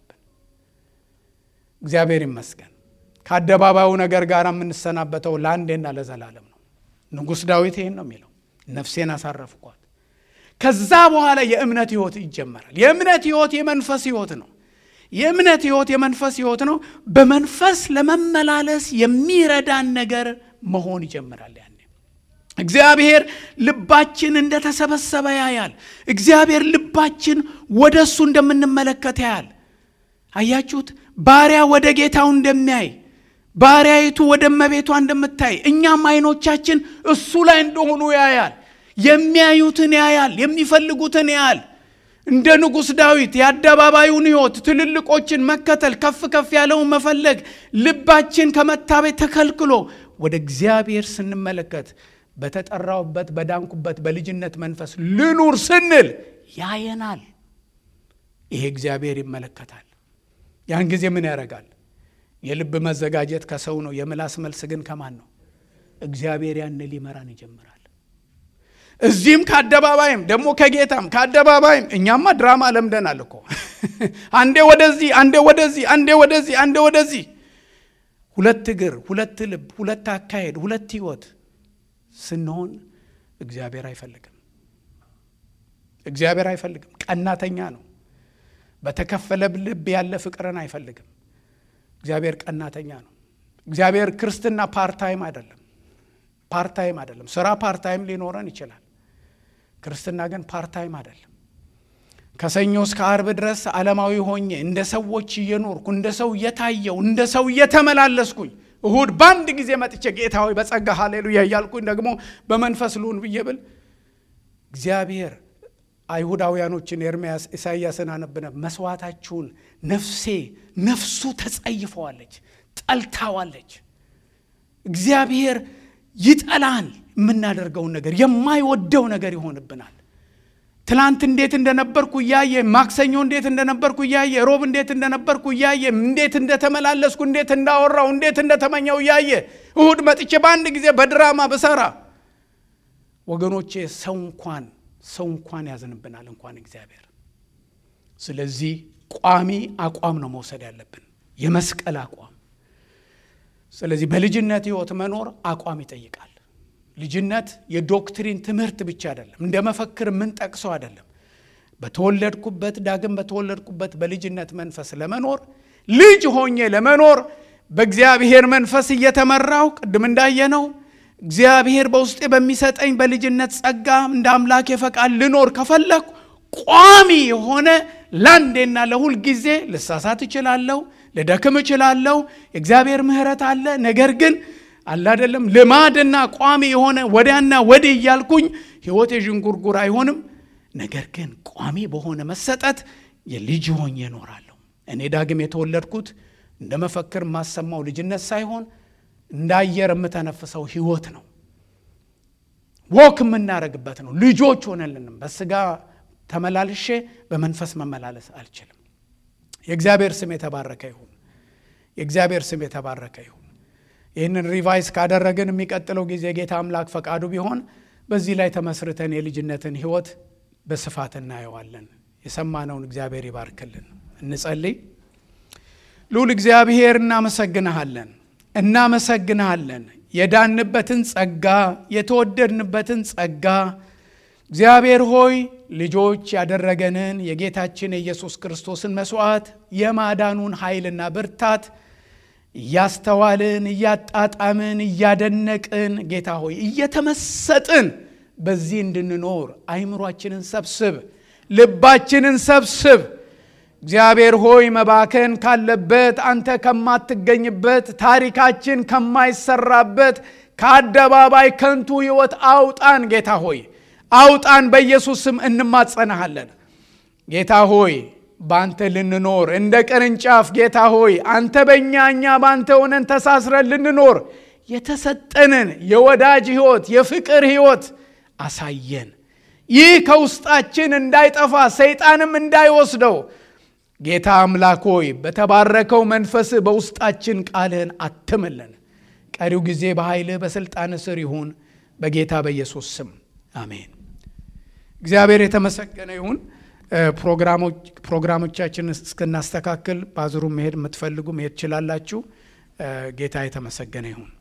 እግዚአብሔር ይመስገን። ከአደባባዩ ነገር ጋር የምንሰናበተው ለአንዴና ለዘላለም ነው። ንጉሥ ዳዊት ይህን ነው የሚለው፣ ነፍሴን አሳረፍኳት። ከዛ በኋላ የእምነት ህይወት ይጀመራል። የእምነት ህይወት የመንፈስ ህይወት ነው። የእምነት ህይወት የመንፈስ ህይወት ነው። በመንፈስ ለመመላለስ የሚረዳን ነገር መሆን ይጀምራል። ያኔ እግዚአብሔር ልባችን እንደተሰበሰበ ያያል። እግዚአብሔር ልባችን ወደ እሱ እንደምንመለከት ያያል። አያችሁት? ባሪያ ወደ ጌታው እንደሚያይ ባሪያይቱ ወደ እመቤቷ እንደምታይ እኛም አይኖቻችን እሱ ላይ እንደሆኑ ያያል። የሚያዩትን ያያል፣ የሚፈልጉትን ያያል። እንደ ንጉሥ ዳዊት የአደባባዩን ህይወት ትልልቆችን መከተል ከፍ ከፍ ያለውን መፈለግ ልባችን ከመታበይ ተከልክሎ ወደ እግዚአብሔር ስንመለከት በተጠራውበት በዳንኩበት በልጅነት መንፈስ ልኑር ስንል ያየናል። ይሄ እግዚአብሔር ይመለከታል። ያን ጊዜ ምን ያደርጋል? የልብ መዘጋጀት ከሰው ነው፣ የምላስ መልስ ግን ከማን ነው? እግዚአብሔር ያን ሊመራን ይጀምራል። እዚህም ከአደባባይም ደግሞ ከጌታም ከአደባባይም እኛማ ድራማ ለምደናል እኮ አንዴ ወደዚህ አንዴ ወደዚህ አንዴ ወደዚህ አንዴ ወደዚህ ሁለት እግር ሁለት ልብ ሁለት አካሄድ ሁለት ህይወት ስንሆን እግዚአብሔር አይፈልግም እግዚአብሔር አይፈልግም ቀናተኛ ነው በተከፈለ ልብ ያለ ፍቅርን አይፈልግም እግዚአብሔር ቀናተኛ ነው እግዚአብሔር ክርስትና ፓርታይም አይደለም ፓርታይም አይደለም ስራ ፓርታይም ሊኖረን ይችላል ክርስትና ግን ፓርታይም አይደለም ከሰኞ እስከ አርብ ድረስ ዓለማዊ ሆኜ እንደ ሰዎች እየኖርኩ እንደ ሰው እየታየው እንደ ሰው እየተመላለስኩኝ እሁድ በአንድ ጊዜ መጥቼ ጌታ ሆይ በጸጋ ሃሌሉያ እያልኩኝ ደግሞ በመንፈስ ልሁን ብዬ ብል እግዚአብሔር አይሁዳውያኖችን ኤርምያስ ኢሳይያስን አነብነ መስዋዕታችሁን ነፍሴ ነፍሱ ተጸይፈዋለች ጠልታዋለች እግዚአብሔር ይጠላል የምናደርገውን ነገር የማይወደው ነገር ይሆንብናል ትላንት እንዴት እንደነበርኩ እያየ ማክሰኞ እንዴት እንደነበርኩ እያየ ሮብ እንዴት እንደነበርኩ እያየ እንዴት እንደተመላለስኩ እንዴት እንዳወራው እንዴት እንደተመኘው እያየ እሁድ መጥቼ በአንድ ጊዜ በድራማ ብሰራ ወገኖቼ ሰው እንኳን ሰው እንኳን ያዝንብናል እንኳን እግዚአብሔር ስለዚህ ቋሚ አቋም ነው መውሰድ ያለብን የመስቀል አቋም ስለዚህ በልጅነት ህይወት መኖር አቋም ይጠይቃል ልጅነት የዶክትሪን ትምህርት ብቻ አይደለም እንደ መፈክር የምንጠቅሰው አይደለም በተወለድኩበት ዳግም በተወለድኩበት በልጅነት መንፈስ ለመኖር ልጅ ሆኜ ለመኖር በእግዚአብሔር መንፈስ እየተመራው ቅድም እንዳየነው እግዚአብሔር በውስጤ በሚሰጠኝ በልጅነት ጸጋ እንደ አምላክ የፈቃድ ልኖር ከፈለኩ ቋሚ የሆነ ለአንዴና ለሁል ጊዜ ልሳሳት እችላለሁ፣ ልደክም እችላለሁ። የእግዚአብሔር ምሕረት አለ። ነገር ግን አለ አይደለም ልማድና ቋሚ የሆነ ወዲያና ወዲህ እያልኩኝ ሕይወት የዥንጉርጉር አይሆንም። ነገር ግን ቋሚ በሆነ መሰጠት የልጅ ሆኜ እኖራለሁ። እኔ ዳግም የተወለድኩት እንደ መፈክር የማሰማው ልጅነት ሳይሆን እንደ አየር የምተነፍሰው ሕይወት ነው። ወክ የምናደርግበት ነው። ልጆች ሆነልንም በስጋ ተመላልሼ በመንፈስ መመላለስ አልችልም። የእግዚአብሔር ስም የተባረከ ይሁን። የእግዚአብሔር ስም የተባረከ ይሁን። ይህንን ሪቫይስ ካደረግን የሚቀጥለው ጊዜ ጌታ አምላክ ፈቃዱ ቢሆን በዚህ ላይ ተመስርተን የልጅነትን ሕይወት በስፋት እናየዋለን። የሰማነውን እግዚአብሔር ይባርክልን። እንጸልይ። ልዑል እግዚአብሔር እናመሰግንሃለን፣ እናመሰግንሃለን የዳንበትን ጸጋ የተወደድንበትን ጸጋ እግዚአብሔር ሆይ ልጆች ያደረገንን የጌታችን የኢየሱስ ክርስቶስን መስዋዕት የማዳኑን ኃይልና ብርታት እያስተዋልን እያጣጣምን እያደነቅን ጌታ ሆይ እየተመሰጥን በዚህ እንድንኖር አይምሯችንን ሰብስብ፣ ልባችንን ሰብስብ። እግዚአብሔር ሆይ መባከን ካለበት አንተ ከማትገኝበት ታሪካችን ከማይሰራበት ከአደባባይ ከንቱ ሕይወት አውጣን። ጌታ ሆይ አውጣን። በኢየሱስ ስም እንማጸናሃለን። ጌታ ሆይ በአንተ ልንኖር እንደ ቅርንጫፍ ጌታ ሆይ አንተ በእኛ እኛ በአንተ ሆነን ተሳስረን ልንኖር የተሰጠንን የወዳጅ ሕይወት የፍቅር ሕይወት አሳየን። ይህ ከውስጣችን እንዳይጠፋ ሰይጣንም እንዳይወስደው ጌታ አምላክ ሆይ በተባረከው መንፈስ በውስጣችን ቃልህን አትምልን። ቀሪው ጊዜ በኃይልህ በሥልጣን ስር ይሁን በጌታ በኢየሱስ ስም አሜን። እግዚአብሔር የተመሰገነ ይሁን። ፕሮግራሞቻችን እስክናስተካክል ባዝሩ መሄድ የምትፈልጉ መሄድ ትችላላችሁ። ጌታ የተመሰገነ ይሁን።